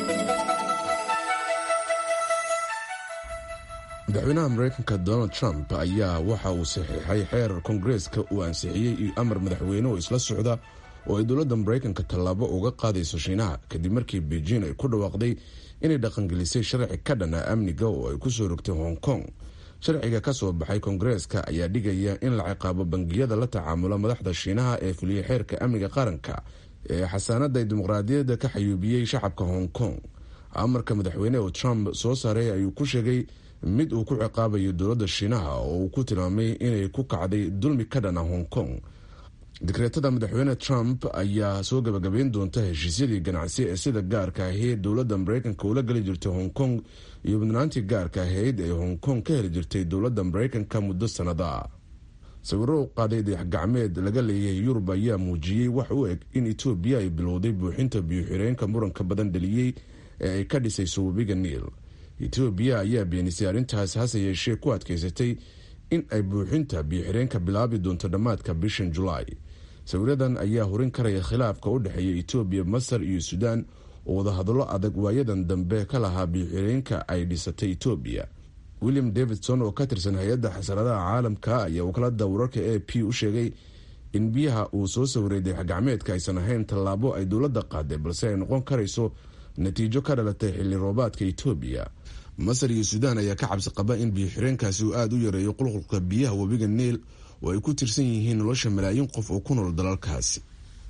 [SPEAKER 5] madaxweynaha mareykanka donald trump ayaa waxa uu saxiixay xeer kongareeska uu ansixiyey iyo amar madaxweyne oo isla socda oo ay dowladda maraykanka tallaabo uga qaadayso shiinaha kadib markii beijing ay ku dhawaaqday inay dhaqangelisay sharci ka dhana amniga oo ay ku soo rogtay hong kong sharciga ka soo baxay kongareeska ayaa dhigaya in la ciqaabo bangiyada la tacaamula madaxda shiinaha ee fuliya xeerka amniga qaranka ee xasaanada dimuqraadiyadda ka xayuubiyey shacabka hong kong amarka madaxweyne oo trump soo saaray ayuu ku sheegay mid uu ku ciqaabayo dowladda shiinaha oo uu ku tilmaamay inay ku kacday dulmi ka dhana hong kong dekreetada madaxweyne trump ayaa soo gabagabeyn doonta heshiisyadii ganacsi ee sida gaarka ahayd dowladda maraykanka ula geli jirtay hong kong iyo mudnaantii gaarka ahayd ee hong kong ka heli jirtay dowladda maraykanka muddo sanada sawiro u qaaday dayax-gacmeed laga leeyahay yurub ayaa muujiyey wax u eg in etoobiya ay bilowday buuxinta biyo-xireenka muranka badan dhaliyey ee ay ka dhisayso webiga niil etoobiya ayaa beenisay arrintaas hase yeeshee ku adkaysatay in ay buuxinta biyo-xireenka bilaabi doonto dhammaadka bishan julaay sawiradan ayaa horin karaya khilaafka u dhexeeya etoobiya masar iyo suudaan oo wadahadallo adag waayadan dambe ka lahaa biyo-xireenka ay dhisatay etoobiya william davidson oo ka tirsan hay-adda xasaradaha caalamka ayaa wakaalada wararka a p u sheegay in biyaha uu soo sawiray dayax-gacmeedka aysan ahayn tallaabo ay dowladda qaaday balse ay noqon karayso natiijo ka dhalatay xilli roobaadka etoobiya masar iyo suudaan ayaa ka cabsi qaba in biyo-xireenkaasi uu aada u yareeyo qulqulka biyaha webiga niil oo ay ku tirsan yihiin nolosha malaayiin qof oo ku nool dalalkaasi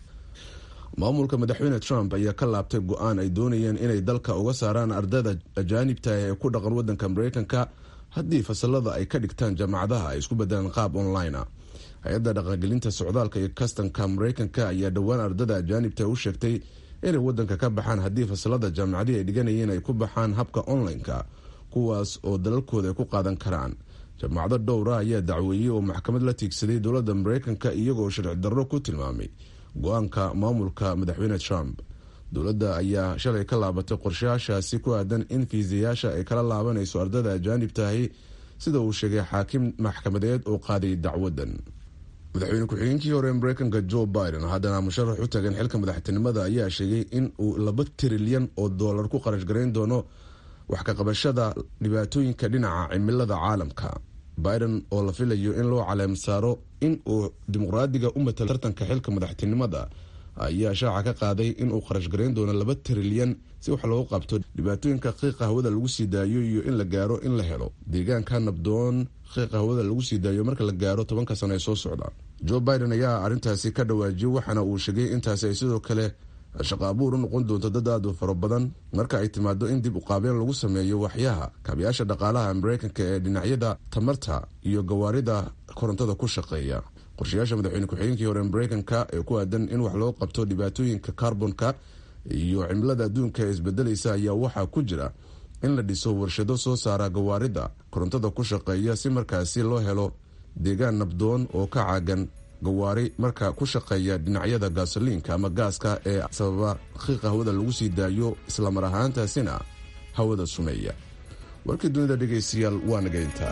[SPEAKER 5] maamulka madaxweyne trump ayaa ka laabtay go-aan ay doonayeen inay dalka uga saaraan ardayda ajaanibta ee ku dhaqan wadanka mareykanka haddii fasalada ay ka dhigtaan jaamacadaha ay isku bedelaan qaab online a hay-adda dhaqangelinta socdaalka iyo kastanka mareykanka ayaa dhowaan ardada ajaanibta u sheegtay inay wadanka ka baxaan haddii fasalada jaamacadii ay dhiganayeen ay ku baxaan habka online-ka kuwaas oo dalalkooda ay ku qaadan karaan jaamacado dhowra ayaa dacweeyey oo maxkamad la tiigsaday dowladda mareykanka iyagoo sharci darro ku tilmaamay go-aanka maamulka madaxweyne trump dowladda ayaa shalay ka laabatay qorshayaashaasi ku aadan in fiisayaasha ay kala laabanayso ardada ajaanibtahi sida uu sheegay xaakim maxkamadeed oo qaaday dacwadan madaxweyne ku-xigeenkii hore mareykanka joe biden haddana musharax u tagan xilka madaxtinimada ayaa sheegay in uu laba trilyan oo doolar ku qarash garayn doono wax ka qabashada dhibaatooyinka dhinaca cimilada caalamka biden oo la filayo in loo caleem saaro in uu dimuqraadiga u matalo tartanka xilka madaxtinimada ayaa shaaca ka qaaday inuu qarash garayn doono laba trilyan si wax loogu qabto dhibaatooyinka qiiqa hawada lagu sii daayo iyo in la gaaro in la helo deegaanka nabdoon qiiqa hawada lagu sii daayo marka la gaaro tobanka sano ee soo socda joe biden ayaa arrintaasi ka dhawaajiyey waxaana uu sheegay intaasi ay sidoo kale shaqo abuur u noqon doonto dad aad u fara badan marka ay timaado in dib uqaabeen lagu sameeyo waxyaha kaabiyaasha dhaqaalaha mareykanka ee dhinacyada tamarta iyo gawaarida korontada ku shaqeeya qorshayaasha madaxweyne ku-xigeenkii hore mareykanka ee ku aadan in wax loo qabto dhibaatooyinka carbonka iyo cimilada adduunka ee isbedelaysa ayaa waxaa ku jira in la dhiso warshado soo saara gawaarida korontada ku shaqeeya si markaasi loo helo deegaan nabdoon oo ka caagan gawaari marka ku shaqeeya dhinacyada gaasoliinka ama gaaska ee sababa qiiqa hawada lagu sii daayo islamar ahaantaasina hawada sumeeya warkii dunida dhegaystayaal waa nagayntaa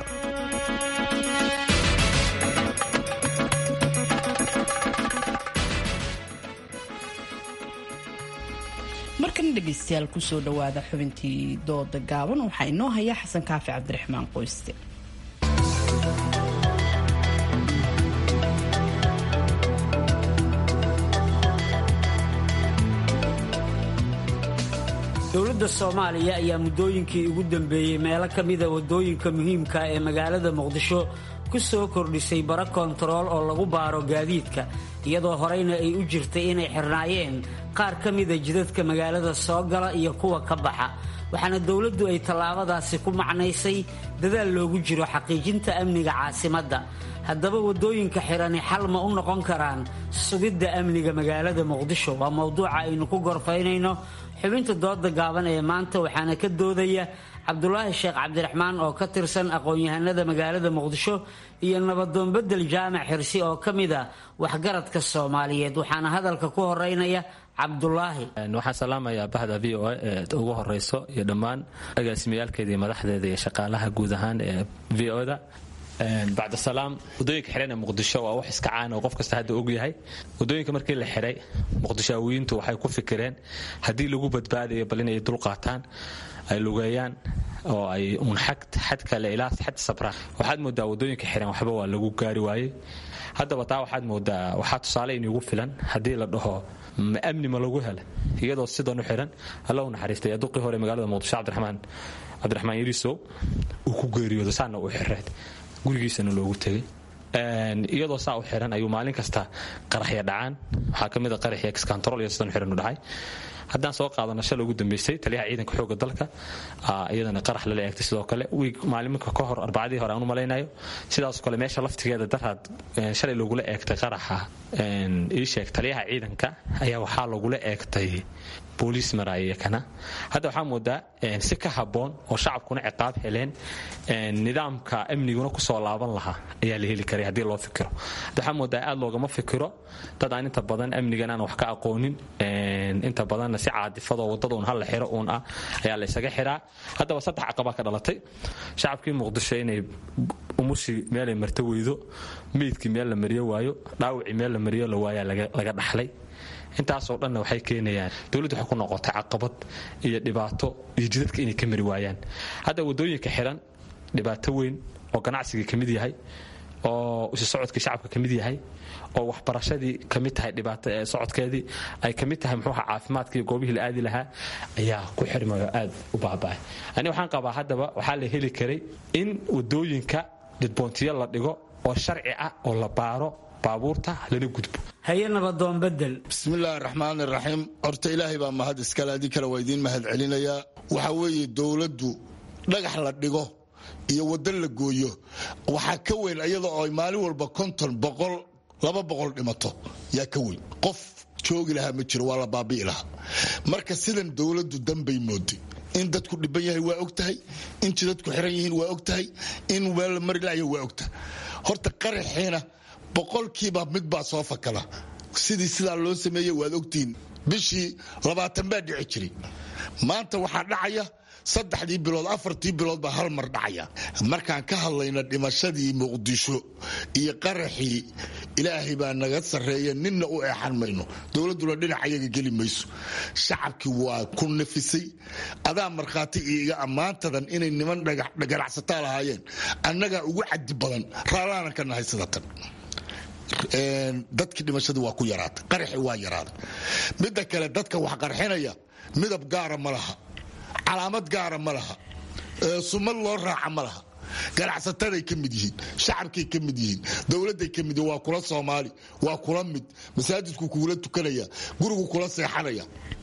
[SPEAKER 1] markana dhegaystayaal kusoo dhawaada xubintii dooda gaaban waxaa inoo haya xasan kaafi cabdiraxmaan qoyste
[SPEAKER 19] dowladda soomaaliya ayaa muddooyinkii ugu dambeeyey meelo ka mida waddooyinka muhiimka ee magaalada muqdisho ku soo kordhisay bara kontarool oo lagu baaro gaadiidka iyadoo horeyna ay u jirtay inay xirnaayeen qaar ka mida jidadka magaalada soo gala iyo kuwa ka baxa waxaana dowladdu ay tallaabadaasi ku macnaysay dadaal loogu jiro xaqiijinta amniga caasimadda haddaba waddooyinka xidhani xal ma u noqon karaan sugidda amniga magaalada muqdisho waa mowduuca aynu ku gorfaynayno xubinta dooda gaaban ee maanta waxaana ka doodaya cabdulaahi sheekh cabdiraxmaan oo ka tirsan aqoon-yahanada magaalada muqdisho iyo nabadoonbedel jaamac xirsi oo ka mid a waxgaradka soomaaliyeed waxaana hadalka ku horeynaya cabdulaahi
[SPEAKER 20] waxaan salaamayaa bahda v o a ee ugu horeyso iyo dhammaan agaasimiyaalkeeda iyo madaxdeeda iyo shaqaalaha guud ahaan ee v o da bacda salaam wadooyinka xidhan ee muqdisho waa wax iska caana oo qof kasta hadda og yahay wadooyinka markii la xidhay muqdishaawiyiintu waxay ku fikireen haddii lagu badbaadayo bal inay dulqaataan ay lugeeyaan oo ay uun xad kale ilaa xad sabraan waxaad moodaa wadooyinka xiran waxba waa lagu gaari waayey haddaba taa waxaad moodaa waxaa tusaale inugu filan haddii la dhaho ma amni ma lagu hela iyadoo sidan u xiran alla u naxariistay aduqii hore magaalada muqdisho cabdiraxmaan cabdiraxmaan yarisow uu ku geeriyoodo saana uu xireed gurigiisana loogu tegay iyadoo saa u xiran ayuu maalin kasta qaraxya dhacaan waxaa ka mid a qaraxya excontrol iyo sidan xiran u dhacay haddaan soo qaadano shalay ugu dambeysay taliyaha ciidanka xooga dalka iyadana qarax lala eegtay sidoo kale wiig maaliminka ka hor arbacadii hore aan u malaynayo sidaasoo kale meesha laftigeeda daraad shalay lagula eegtay qaraxa ii sheeg taliyaha ciidanka ayaa waxaa lagula eegtay booliis maraaya kana hadda waxaa moodaa si ka habboon oo shacabkuna ciqaab heleen nidaamka amniguna kusoo laaban lahaa ayaa la heli karay haddii loo fikiro hadda waxaa moodaa aad loogama fikiro dad aan inta badan amnigan aan wax ka aqoonin inta badanna si caadifadoo wadada uun hal la xiro uun ah ayaa la isaga xiraa haddaba saddex caqabaa ka dhalatay shacabkii muqdisho inay umushii meelay marto weydo meydkii meel la mariyo waayo dhaawacii meel la mariyo la waayaa laga dhaxlay intaasoo dhanna waxay keenayaan dowladdu waxay ku noqotay caqabad iyo dhibaato iyo jidadka inay ka mari waayaan hadda waddooyinka xiran dhibaato weyn oo ganacsigii ka mid yahay oo isu socodkii shacabka ka mid yahay oo waxbarashadii ka mid tahay dhibaato socodkeedii ay ka mid tahay muxuuha caafimaadkii goobihii la aadi lahaa ayaa ku xirmayo aad u baaba'ay ani waxaan qabaa haddaba waxaa la heli karay in waddooyinka dhidboontiyo la dhigo oo sharci ah oo la baaro baabuurta lana gudbo
[SPEAKER 19] haye nabadoon bedel
[SPEAKER 21] bismillaahi raxmaan iraxiim horta ilaahay baa mahad iskale haddii kale waa idiin mahad celinayaa waxaa weeye dowladdu dhagax la dhigo iyo waddo la gooyo waxaa ka weyn iyada oo ay maalin walba konton boqol laba boqol dhimato yaa ka weyn qof joogi lahaa ma jiro waa la baabi'i lahaa marka sidan dowladdu danbay mooday in dadku dhiban yahay waa og tahay in jidadku xiran yihiin waa og tahay in meel la mari layo waa ogtahay horta qaraxiina boqolkiiba mid baa soo fakala sidii sidaa loo sameeyey waad ogtihiin bishii labaatan baa dhici jiray maanta waxaa dhacaya saddexdii bilood afartii bilood baa hal mar dhacaya markaan ka hadlayna dhimashadii muqdisho iyo qaraxii ilaahay baa naga sarreeya ninna u eexan mayno dowladduna dhinac ayaga geli mayso shacabkii waa ku nafisay adaa markhaati iyo iga ammaantadan inay niman ganacsataa lahaayeen annagaa ugu cadi badan raallaanan ka nahay sidatan dadkii dhimashadii waa ku yaraatay qaraxi waa yaraaday midda kale dadka wax qarxinaya midab gaara ma laha calaamad gaara ma laha sumad loo raaca ma laha ganacsataday ka mid yihiin shacabkay ka mid yihiin dowladay ka mid yihiin waa kula soomaali waa kula mid masaajidku kugula tukanaya gurigu kula seexanaya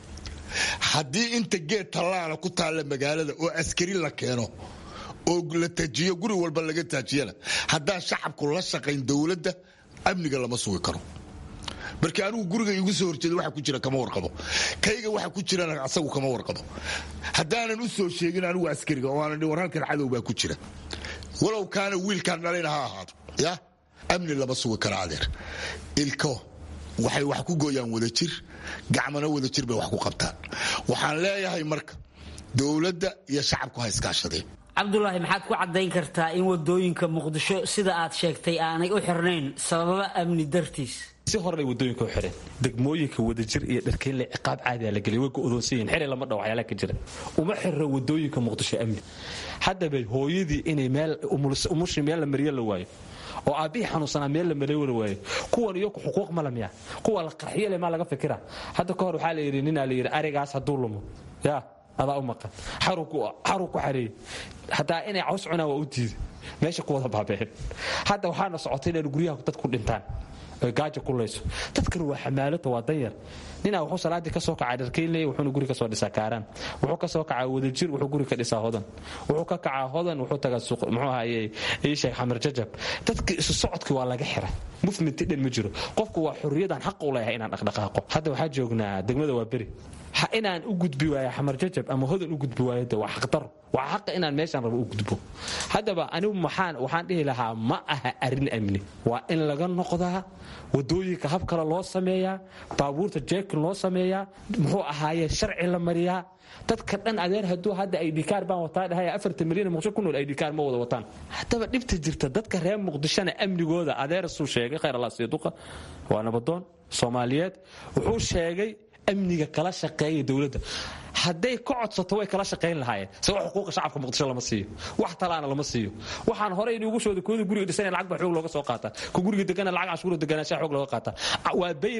[SPEAKER 21] haddii inta geed tallaala ku taalla magaalada oo askari la keeno oo la tajiyo guri walba laga taajiyana haddaan shacabku la shaqayn dowladda amniga lama sugi karo marka anigu guriga igu soo horjeeda waxa ku jira kama warqabo kayga waxa ku jirana asagu kama warqabo haddaanan u soo sheegin anigu askariga oo aanan war halkan cadow baa ku jira walow kaana wiilkaan dhalayna ha ahaado ya amni lama sugi kara adeer ilko waxay wax ku gooyaan wadajir gacmana wadajir bay wax ku qabtaan waxaan leeyahay marka dowladda iyo shacabku ha iskaashadeen
[SPEAKER 19] cabdulaahi maxaad ku caddayn kartaa in wadooyinka muqdisho sida aad sheegtay aanay u xirnayn sababa amni dartiis
[SPEAKER 20] si horey wadooyinka u xireen degmooyinka wadajir iyo dharkeynle ciqaab caadiya la gelay way go'doonsan yihin xili lama dhaw waxyaalaha ka jira uma xirro wadooyinka muqdisho amni haddaba hooyadii inay meel umushi meel la mariyo la waayo oo aabbihii xanuunsanaa meel la mariyo la waayo kuwan iyaku xuquuq mala miya kuwa la qarxiyo le maa laga fikira hadda ka hor waxaa la yidhi ninaa la yidhi arigaas hadduu lumo yaa adaa u maqan xaruu ku xareeyey hataa inay caws cunaan waa u diiday meesha ku wada baabeen hadda waxaana socotay inaynu guryaha dad ku dhintaan oy gaaja kulayso dadkan waa xamaalata waa danyar ninaa wuxuu salaadii ka soo kacaa dharkeynley wuxuuna guri kasoo dhisaa kaaraan wuxuu ka soo kacaa wadajir wuxuu guri ka dhisaa hodan wuxuu ka kacaa hodan wuxuu tagaa suuq muxuu ahaye ii sheeg xamar jajab dadka isu socodkii waa laga xiray movement dhan ma jiro qofku waa xorriyadan xaq u leeyahay inaan dhaqdhaqaaqo hadda waxaa joognaa degmada waa beri ha inaan u gudbi waayo xamar jajab ama hodan u gudbi waayo de waa xaqdaro waa xaqa inaan meeshaan rabo u gudbo haddaba anigu maxaan waxaan dhihi lahaa ma aha arrin amni waa in laga noqdaa wadooyinka hab kale loo sameeyaa baabuurta jeekin loo sameeyaa muxuu ahaaye sharci la mariyaa dadka dhan adeer hadduu hadda aydhikaar baan wataa dhahay afartan milyan muqdisho ku nool aydhikaar ma wada wataan haddaba dhibta jirta dadka reer muqdishona amnigooda adeer suu sheegay khayr allah siiduqa waa nabadoon soomaaliyeed wuxuu sheegay amniga kala shaqeeya dowladda hadday ka codsato way kala shaqayn lahaayeen sawa xuquuqa shacabka muqdisho lama siiyo wax talaana lama siiyo waxaan horey inugu shooda kooda guriga dhisan lacag baa xoog looga soo qaataa ku guriga degana lacag cashuura deganaanshaha xoog looga qaataa waa bay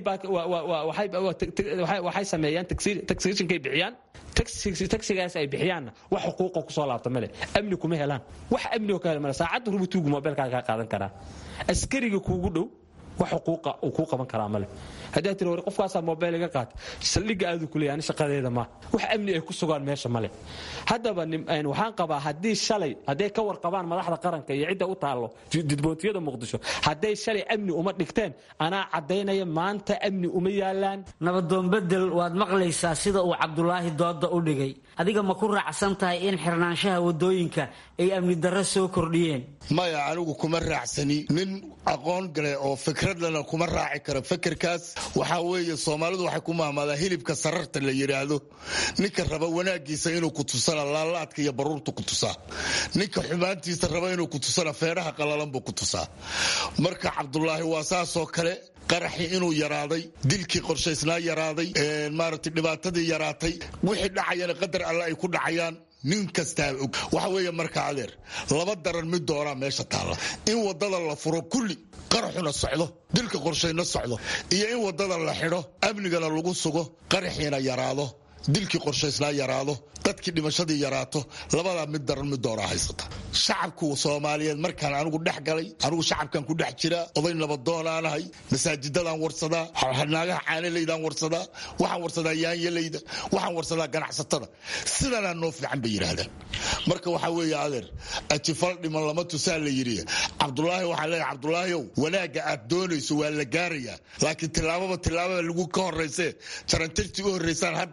[SPEAKER 20] waxay sameeyaan taxationkay bixiyaan taxigaas ay bixiyaanna wax xuquuqa kusoo laabta male amni kuma helaan wax amni oo ka hel male saacadda rubutuugu mobilkaaga kaa qaadan karaa askariga kuugu dhow wax xuquuqa uu kuu qaban karaa male haddaa tiri war qofkaasaa mobile iga qaata saldhigga aadu ku leeya ani shaqadeeda ma wax amni ay ku sugaan meesha male haddaba waxaan qabaa haddii shalay hadday ka warqabaan madaxda qaranka iyo cidda u taallo didboontiyada muqdisho hadday shalay amni uma dhigteen anaa caddaynaya maanta amni uma yaalaan
[SPEAKER 19] nabadoon bedel waad maqlaysaa sida uu cabdulaahi dooda u dhigay adiga ma ku raacsan tahay in xirnaanshaha wadooyinka ay amni darro soo kordhiyeen
[SPEAKER 21] maya anigu kuma raacsani nin aqoon gale oo fikradlana kuma raaci kara fikirkaas waxaa weeye soomaalidu waxay ku mahmaadaa hilibka sararta la yidhaahdo ninka raba wanaagiisa inuu ku tusana laalaadka iyo baruurta ku tusaa ninka xumaantiisa raba inuu ku tusana feedhaha qalalan buu ku tusaa marka cabdulaahi waa saasoo kale qaraxii inuu yaraaday dilkii qorshaysnaa yaraaday maaragtay dhibaatadii yaraatay wixii dhacayana qadar alle ay ku dhacayaan nin kastaa og waxa weeye marka adeer laba daran mid doonaa meesha taalla in wadada la furo kulli qaraxuna socdo dilka qorshayna socdo iyo in wadada la xidho amnigana lagu sugo qaraxiina yaraado dilkii qorshaysnaa yaraado dadkii dhimashadii yaraato labadaa mid daran mid doonaa haysata shacabku soomaaliyeed markaan anigu dhex galay anigu shacabkan ku dhex jiraa oday nabadoonanahay masaajidadaan warsadaa naagaha caanalaydaan warsadaa waxaan warsadaa yaanyalayda waxaan warsadaa ganacsatada sidanaa noo fiican bay yidhaahdaan marka waxaa weeye adeer ajifal dhiman lama tusaa la yidhi cabdulaahi waxaan leeyahay cabdulaahiow wanaagga aad doonayso waa la gaarayaa laakiin tillaababa tillaababa lagu ka horraysee jarantirtii u horraysaan hadda cagta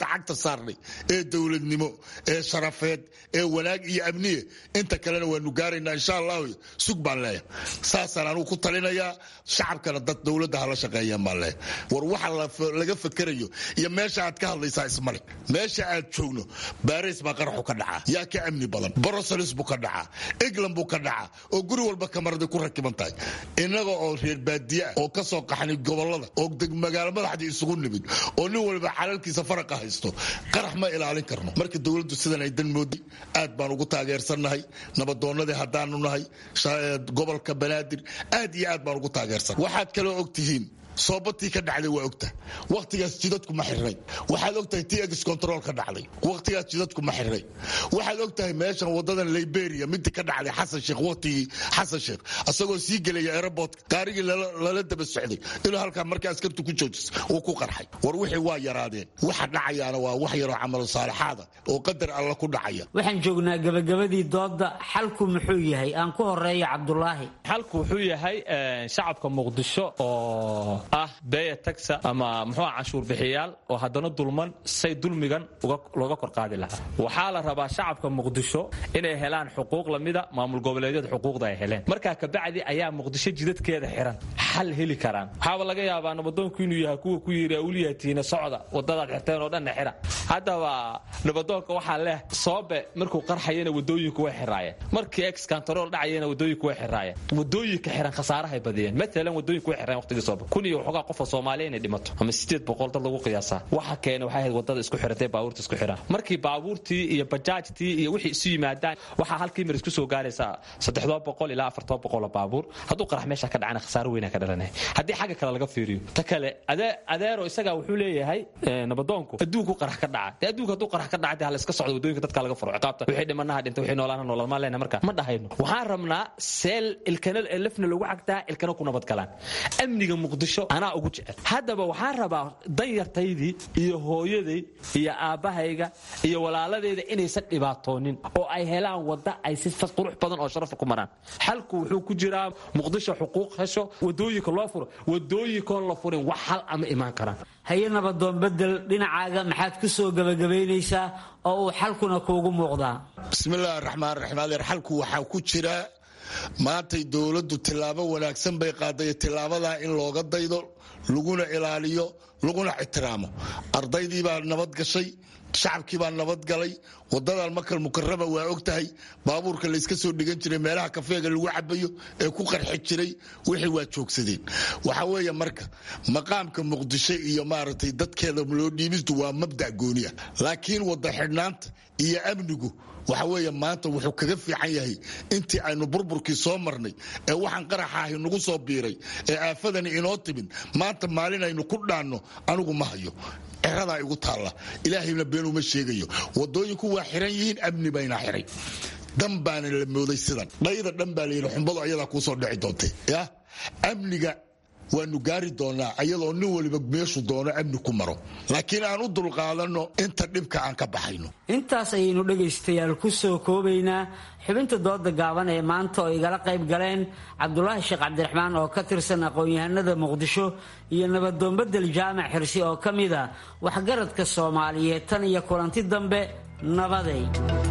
[SPEAKER 21] saarnay ee dowladnimo ee sharafeed ee wanaag iyo amniye inta kalena waanu gaaraynaa insha allahu sug baan leeyahay saasaan anugu ku talinayaa shacabkana dad dowladda hala shaqeeyaan baan leeyahay war waxa laga fakerayo iyo meesha aad ka hadlaysaa ismale meesha aad joogno baris baa qaraxu ka dhacaa yaa ka amni badan broselis buu ka dhacaa england buu ka dhacaa oo guri walba kamarada ku rakiban tahay innaga oo reer baadiye ah oo ka soo qaxnay gobolada oo magaalo madaxdii isugu nimid oo nin walba xalalkiisa faraqa haysto qarax ma ilaalin karno marka dowladdu sidan ay dan moodi aad baan ugu taageersannahay nabadoonnadii haddaanu nahay gobolka banaadir aad iyo aad baan ugu taageersan waxaad kaloo og tihiin soobatii ka dhacday waa ogta wakhtigaas jidadku ma xirnay waxaad ogtahay t x control ka dhacday wakhtigaas jidadku ma xirnay waxaad ogtahay meeshan wadadan liberia midii ka dhacday xasan sheekh wakhtigii xasan sheekh asagoo sii gelaya airport gaarigii lala daba socday inuu halkaa markii askartu ku joojis uu ku qarxay war wixii waa yaraadeen waxa dhacayaana waa wax yaroo camal saalixaada oo qadar alla ku dhacaya
[SPEAKER 19] waxaan joognaa gabagabadii dooda xalku muxuu yahay aan ku horeeyo cabdulaahi
[SPEAKER 20] xalku wuxuu yahay shacabka muqdisho oo ah beya taxa ama muxuu canshuur bixiyaal oo haddana dulman say dulmigan looga kor qaadi lahaa waxaa la rabaa shacabka muqdisho inay helaan xuquuq lamida maamul goboleedyada xuquuqda ay heleen markaa kabacdi ayaa muqdisho jidadkeeda xiran xal heli karaan waxaaba laga yaabaa nabadoonku inuu yahay kuwa ku yiri awliyatiina socda wadadaad xirteen oo dhanna xira haddaba nabadoonka waxaa leh soobe markuu qarxayana wadooyinku way xiraayeen markii ex kantarool dhacayana wadooyinku way xiraayeen wadooyinka xiran khasaarahay badiyeen matalan wadooyinku way xireen waqtigii soobe kun iyo waxoogaa qofoo soomaaliya inay dhimato ama sideed boqol dad lagu qiyaasaa waxa keena waxay ahayd wadada isku xiratay baabuurta isku xiraan markii baabuurtii iyo bajaajtii iyo wixii isu yimaadaan waxaa halkii mar isku soo gaaraysaa saddexdoo boqol ilaa afartoo boqol oo baabuur hadduu qarax meesha ka dhacana khasaaro weyna ka dhalanaya haddii xagga kale laga fiiriyo ta kale adeero isagaa wuxuu leeyahay nabadoonku adduunku qarax ka dhaca dee adduunka hadduu qarax ka dhaca dee hala iska socdo wadooyinka dadka laga furo ciqaabta wixii dhimanaha dhintay wixii noolaana noolal maan lehna marka ma dhahayno waxaan rabnaa seel ilkana lafna lagu cagtaa ilkana ku nabadgalaan amniga muqdisho anaa ugu jecel haddaba waxaan rabaa danyartaydii iyo hooyaday iyo aabbahayga iyo walaaladeyda inaysan dhibaatoonin oo ay helaan wadda ay si qurux badan oo sharafa ku maraan xalku wuxuu ku jiraa muqdisho xuquuq hesho wadooyinka loo furo wadooyinkoon la furin wax hal ama imaan karaan
[SPEAKER 19] haye nabadoon bedel dhinacaaga maxaad ku soo gebagabaynaysaa oo uu xalkuna kuugu muuqdaa
[SPEAKER 21] bismillahi raxmaan raxiim adeer xalku waxaa ku jira maantay dowladdu tillaabo wanaagsan bay qaaday tillaabadaa in looga daydo laguna ilaaliyo laguna ixtiraamo ardaydii baa nabad gashay shacabkii baa nabadgalay wadadan makal mukarama waa og tahay baabuurka layska soo dhigan jiray meelaha kafeega lagu cabayo ee ku qarxi jiray wixii waa joogsadeen waxa weeye marka maqaamka muqdisho iyo maaragtay dadkeeda loo dhiibistu waa mabda gooni ah laakiin wada xidhnaanta iyo amnigu waxa weeye maanta wuxuu kaga fiican yahay intii aynu burburkii soo marnay ee waxaan qaraxaahi nagu soo biiray ee aafadani inoo timid maanta maalin aynu ku dhaanno anigu ma hayo ceradaa igu taalla ilaahayna been uma sheegayo wadooyinku waa xiran yihiin amni bayna xiray dan baana la mooday sidan dhayda dhan baa layidhi xumbadu ayadaa kuusoo dhici doontay ya amniga waanu gaari doonaa ayadoo nin waliba meeshu doono amni ku maro laakiin aan u dulqaadanno inta dhibka aan ka baxayno
[SPEAKER 19] intaas ayaynu dhegaystayaal ku soo koobaynaa xubinta dooda gaaban ee maanta oo igala qayb galeen cabdulaahi sheekh cabdiraxmaan oo ka tirsan aqoon-yahanada muqdisho iyo nabadoonbedel jaamac xirsi oo ka mid a waxgaradka soomaaliyeed tan iyo kulanti dambe nabaday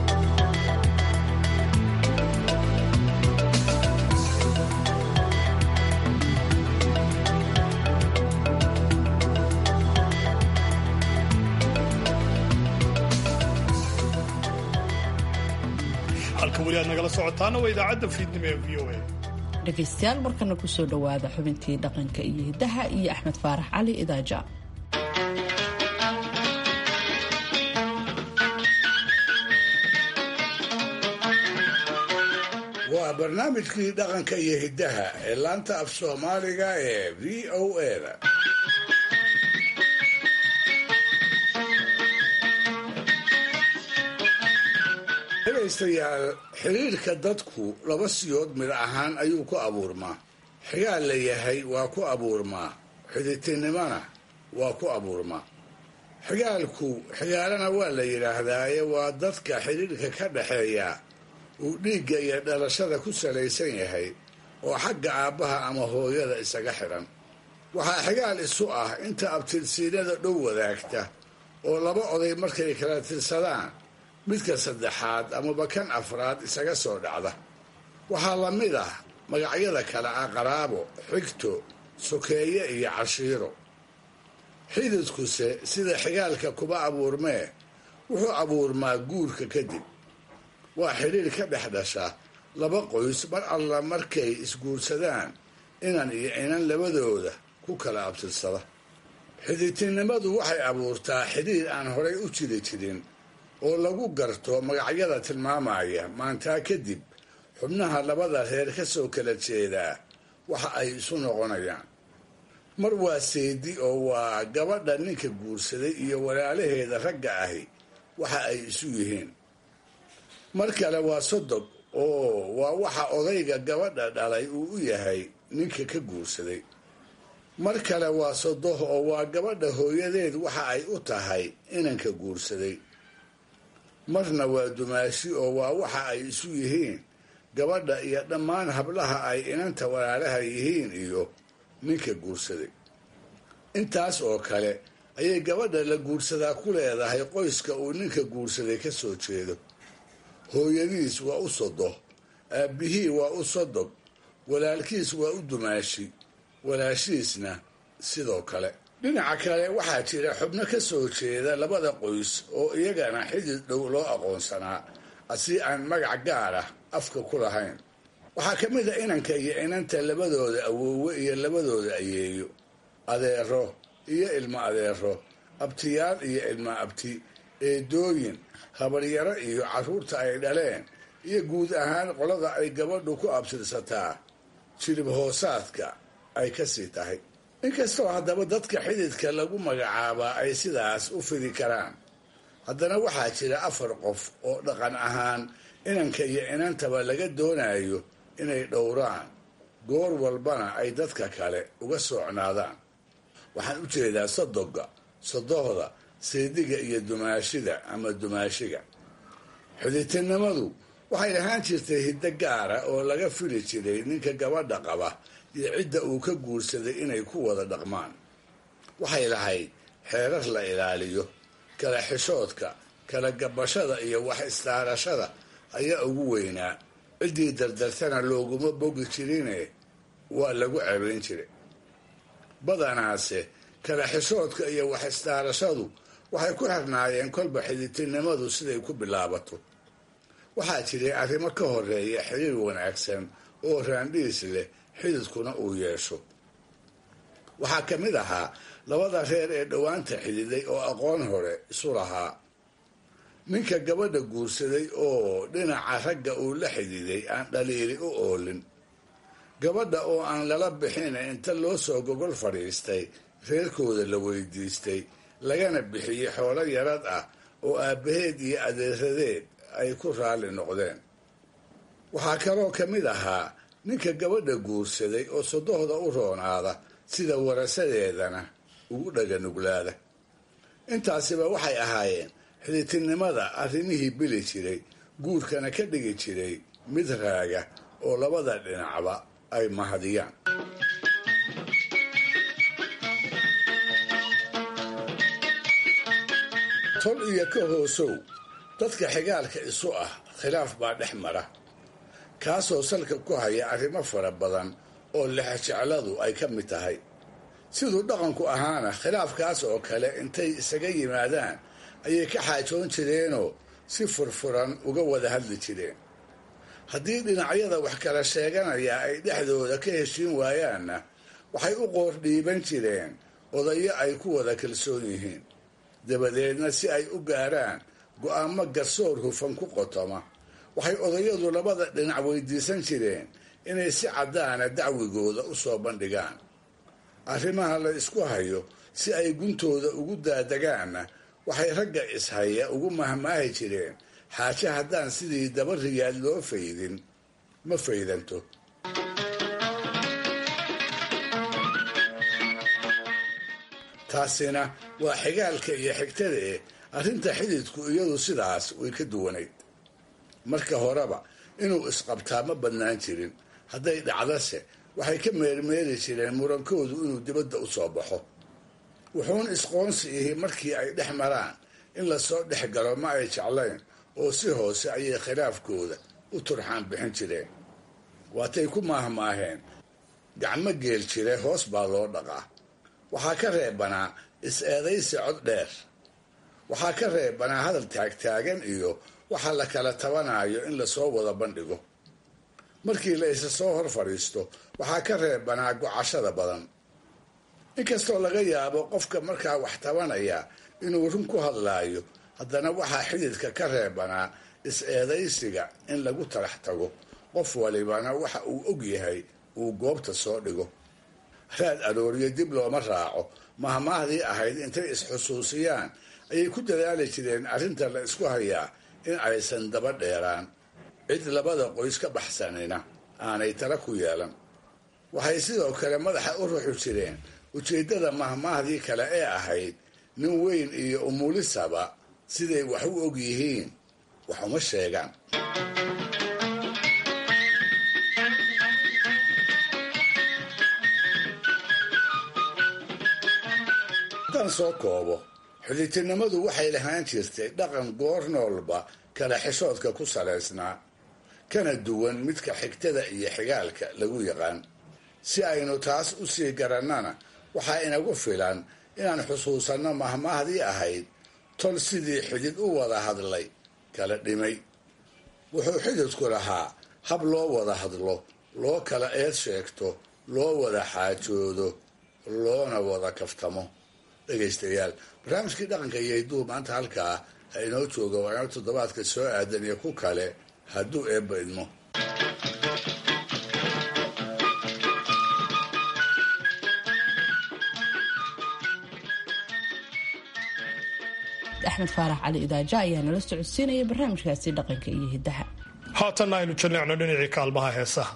[SPEAKER 2] halka weli aad nagala socotaana waa idaacadda fiidnimo ee v o a
[SPEAKER 1] dhegaystayaal markana kusoo dhowaada xubintii dhaqanka iyo hiddaha iyo axmed faarax cali idaaja
[SPEAKER 4] waa barnaamijkii dhaqanka iyo hiddaha ee laanta af soomaaliga ee v o a-da dhegaystayaal xiriirka dadku laba siyood mid ahaan ayuu ku abuurmaa xigaal la yahay waa ku abuurmaa xiditinimona waa ku abuurmaa xigaalku xigaalana waa la yidhaahdaaye waa dadka xidhiirka ka dhaxeeya uu dhiigga iyo dhalashada ku salaysan yahay oo xagga aabbaha ama hooyada isaga xidhan waxaa xigaal isu ah inta abtirsiinada dhow wadaagta oo laba oday markay kala tirsadaan midka saddexaad amaba kan afraad isaga soo dhacda waxaa la mid ah magacyada kale ah qaraabo xigto sokeeye iyo cashiiro xididkuse sida xigaalka kuba abuurmee wuxuu abuurmaa guurka kadib waa xidhiir ka dhex dhasha laba qoys mar alla markay isguursadaan inan iyo inan labadooda ku kala abtirsada xididtinimadu waxay abuurtaa xidhiir aan horay u jiri jirin oo lagu garto magacyada tilmaamaya maantaa kadib xubnaha labada reer ka soo kala jeedaa waxa ay isu noqonayaan mar waa seedi oo waa gabadha ninka guursaday iyo walaalaheeda ragga ahi waxa ay isu yihiin mar kale waa sodog oo waa waxa odayga gabadha dhalay uu u yahay ninka ka guursaday mar kale waa sodoh oo waa gabadha hooyadeed waxa ay u tahay inanka guursaday marna waa dumaashi oo waa waxa ay isu yihiin gabadha iyo dhammaan hablaha ay inanta walaalaha yihiin iyo ninka guursaday intaas oo kale ayay gabadha la guursadaa ku leedahay qoyska uu ninka guursaday ka soo jeedo hooyadiis waa u sodoh aabbihii waa u sodog walaalkiis waa u dumaashi walaashiisna sidoo kale dhinaca kale waxaa jira xubno ka soo jeeda labada qoys oo iyagana xidid dhow loo aqoonsanaa asi aan magac gaar ah afka ku lahayn waxaa ka mid a inanka iyo inanta labadooda awoowe iyo labadooda ayeeyo adeero iyo ilmo adeero abtiyaal iyo ilmo abti eedooyin habaryaro iyo carruurta ay dhaleen iyo guud ahaan qolada ay gabadhu ku abtirsataa jirib hoosaadka ay ka sii tahay inkastoo haddaba dadka xididka lagu magacaabaa ay sidaas u fidi karaan haddana waxaa jira afar qof oo dhaqan ahaan inanka iyo inantaba laga doonayo inay dhowraan goor walbana ay dadka kale uga soocnaadaan waxaan u jeedaa sodoga sodohda seediga iyo dumaashida ama dumaashiga xididtinimadu waxay lahaan jirtay hiddo gaara oo laga fili jiray ninka gabadha qaba iyo cidda uu ka guursaday inay ku wada dhaqmaan waxay lahayd xeerar la ilaaliyo kala xishoodka kala gabashada iyo wax istaarashada ayaa ugu weynaa ciddii dardartana looguma bogi jirine waa lagu cebayn jiray badanaase kala xishoodka iyo wax istaarashadu waxay ku xirnaayeen kolba xididtinimadu siday ku bilaabato waxaa jiray arrimo ka horeeya xiriir wanaagsan oo raandhiis leh xididkuna uu yeesho waxaa ka mid ahaa labada reer ee dhowaanta xididay oo aqoon hore isu lahaa ninka gabadha guursaday oo dhinaca ragga uu la xididay aan dhaliili u oolin gabadha oo aan lala bixin inta loo soo gogol fadhiistay reerkooda la weydiistay lagana bixiyey xoolo yarad ah oo aabbaheed iyo adeeradeed ay ku raalli noqdeen waxaa kaloo ka mid ahaa ninka gabadha guursaday oo sodohda u roonaada sida warasadeedana ugu dhaganuglaada intaasiba waxay ahaayeen xididtinimada arrimihii bili jiray guurkana ka dhigi jiray mid raaga oo labada dhinacba ay mahadiyaan tol iyo ka hoosow dadka xigaalka isu ah khilaaf baa dhex mara kaasoo salka ku haya arrimo fara badan oo lexjecladu ay ka mid tahay siduu dhaqanku ahaana khilaafkaas oo kale intay isaga yimaadaan ayay ka xaajoon jireenoo si furfuran uga wada hadli jireen haddii dhinacyada wax kala sheeganaya ay dhexdooda ka heshiin waayaanna waxay u qoor dhiiban jireen odayo ay ku wada kalsoon yihiin dabadeedna si ay u gaaraan go'aamo garsoor hufan ku qotoma waxay odayadu labada dhinac weydiisan jireen inay si caddaana dacwigooda u soo bandhigaan arrimaha la isku hayo si ay guntooda ugu daadagaanna waxay ragga ishaya ugu mahmaahi jireen xaaje haddaan sidii daba riyaad loo faydin ma faydanto taasina waa xigaalka iyo xigtada eh arrinta xididku iyadu sidaas way ka duwanayd marka horeba inuu isqabtaa ma badnaan jirin hadday dhacdase waxay ka meermeeri jireen murankoodu inuu dibadda u soo baxo wuxuun isqoonsi ihi markii ay dhex maraan in lasoo dhex galo ma ay jeclayn oo si hoose ayay khilaafkooda u turxaan bixin jireen waatay ku maahmaaheen gacmo geel jire hoos baa loo dhaqaa waxaa ka reebanaa is-eedaysi cod dheer waxaa ka reebanaa hadal taagtaagan iyo waxa la kala tabanayo in lasoo wada bandhigo markii la isa soo hor fadhiisto waxaa ka reebanaa gocashada badan inkastoo laga yaabo qofka markaa wax tabanaya inuu run ku hadlaayo haddana waxaa xididka ka reebanaa is-eedaysiga in lagu talax tago qof walibana waxa uu og yahay uu goobta soo dhigo raad arooriyo dib looma raaco mahmaahdii ahayd intay is-xusuusiyaan ayay ku dadaali jireen arrinta la isku hayaa in aysan daba dheeraan cid labada qoys ka baxsanina aanay tala ku yeelan waxay sidoo kale madaxa u ruxi jireen ujeeddada mahmaahdii kale ee ahayd nin weyn iyo umulisaba siday wax u og yihiin wax uma sheegaan haddaan soo koobo xidhiidtinimadu waxay lahaan jirtay dhaqan goor noolba kala xishoodka ku salaysnaa kana duwan midka xigtada iyo xigaalka lagu yaqaan si aynu taas u sii garannana waxaa inagu filan inaan xusuusanno mahmaahdii ahayd tol sidii xidid u wada hadlay kala dhimay wuxuu xididku lahaa hab loo wada hadlo loo kala eed sheegto loo wada xaajoodo loona wada kaftamo dhegaystayaal barnaamijkii dhaqanka iyo hidduu maanta halkaa ha inoo jooga waa inoo toddobaadka soo aadan iyo ku kale hadduu eebba idmo
[SPEAKER 1] axmed faarax cali idaaja ayaa nala socodsiinaya barnaamijkaasi dhaqanka iyo hiddaha
[SPEAKER 2] haatanna aynu jalleecno dhinacii kaalmaha heesaha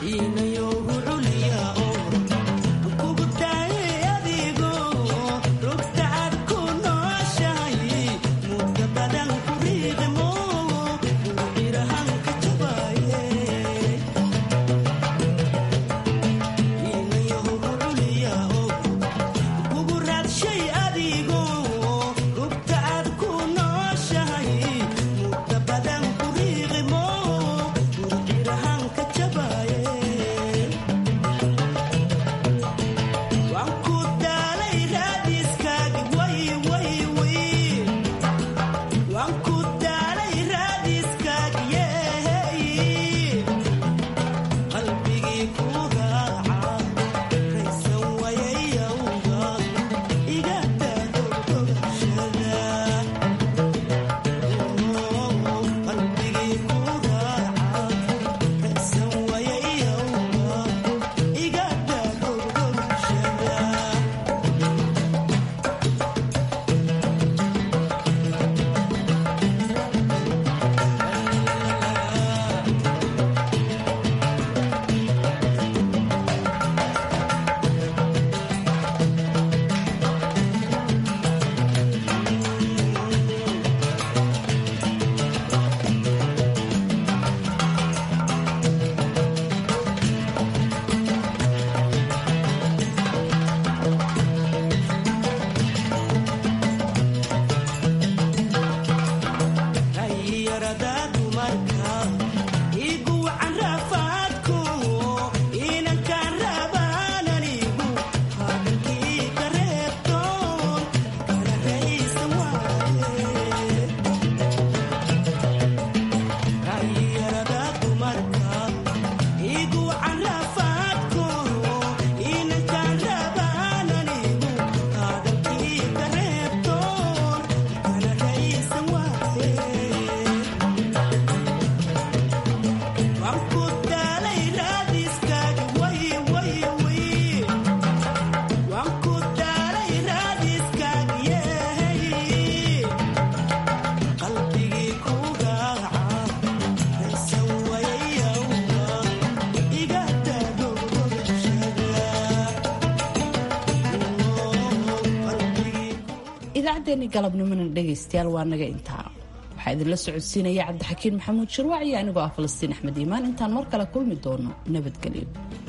[SPEAKER 1] idaacaddeenii galabnimona dhegaystayaal waa naga intaa waxaa idinla socodsiinaya cabdixakiin maxamuud shirwac iyo anigoo ah falastiin axmed iimaan intaan mar kale kulmi doono nabadgelyo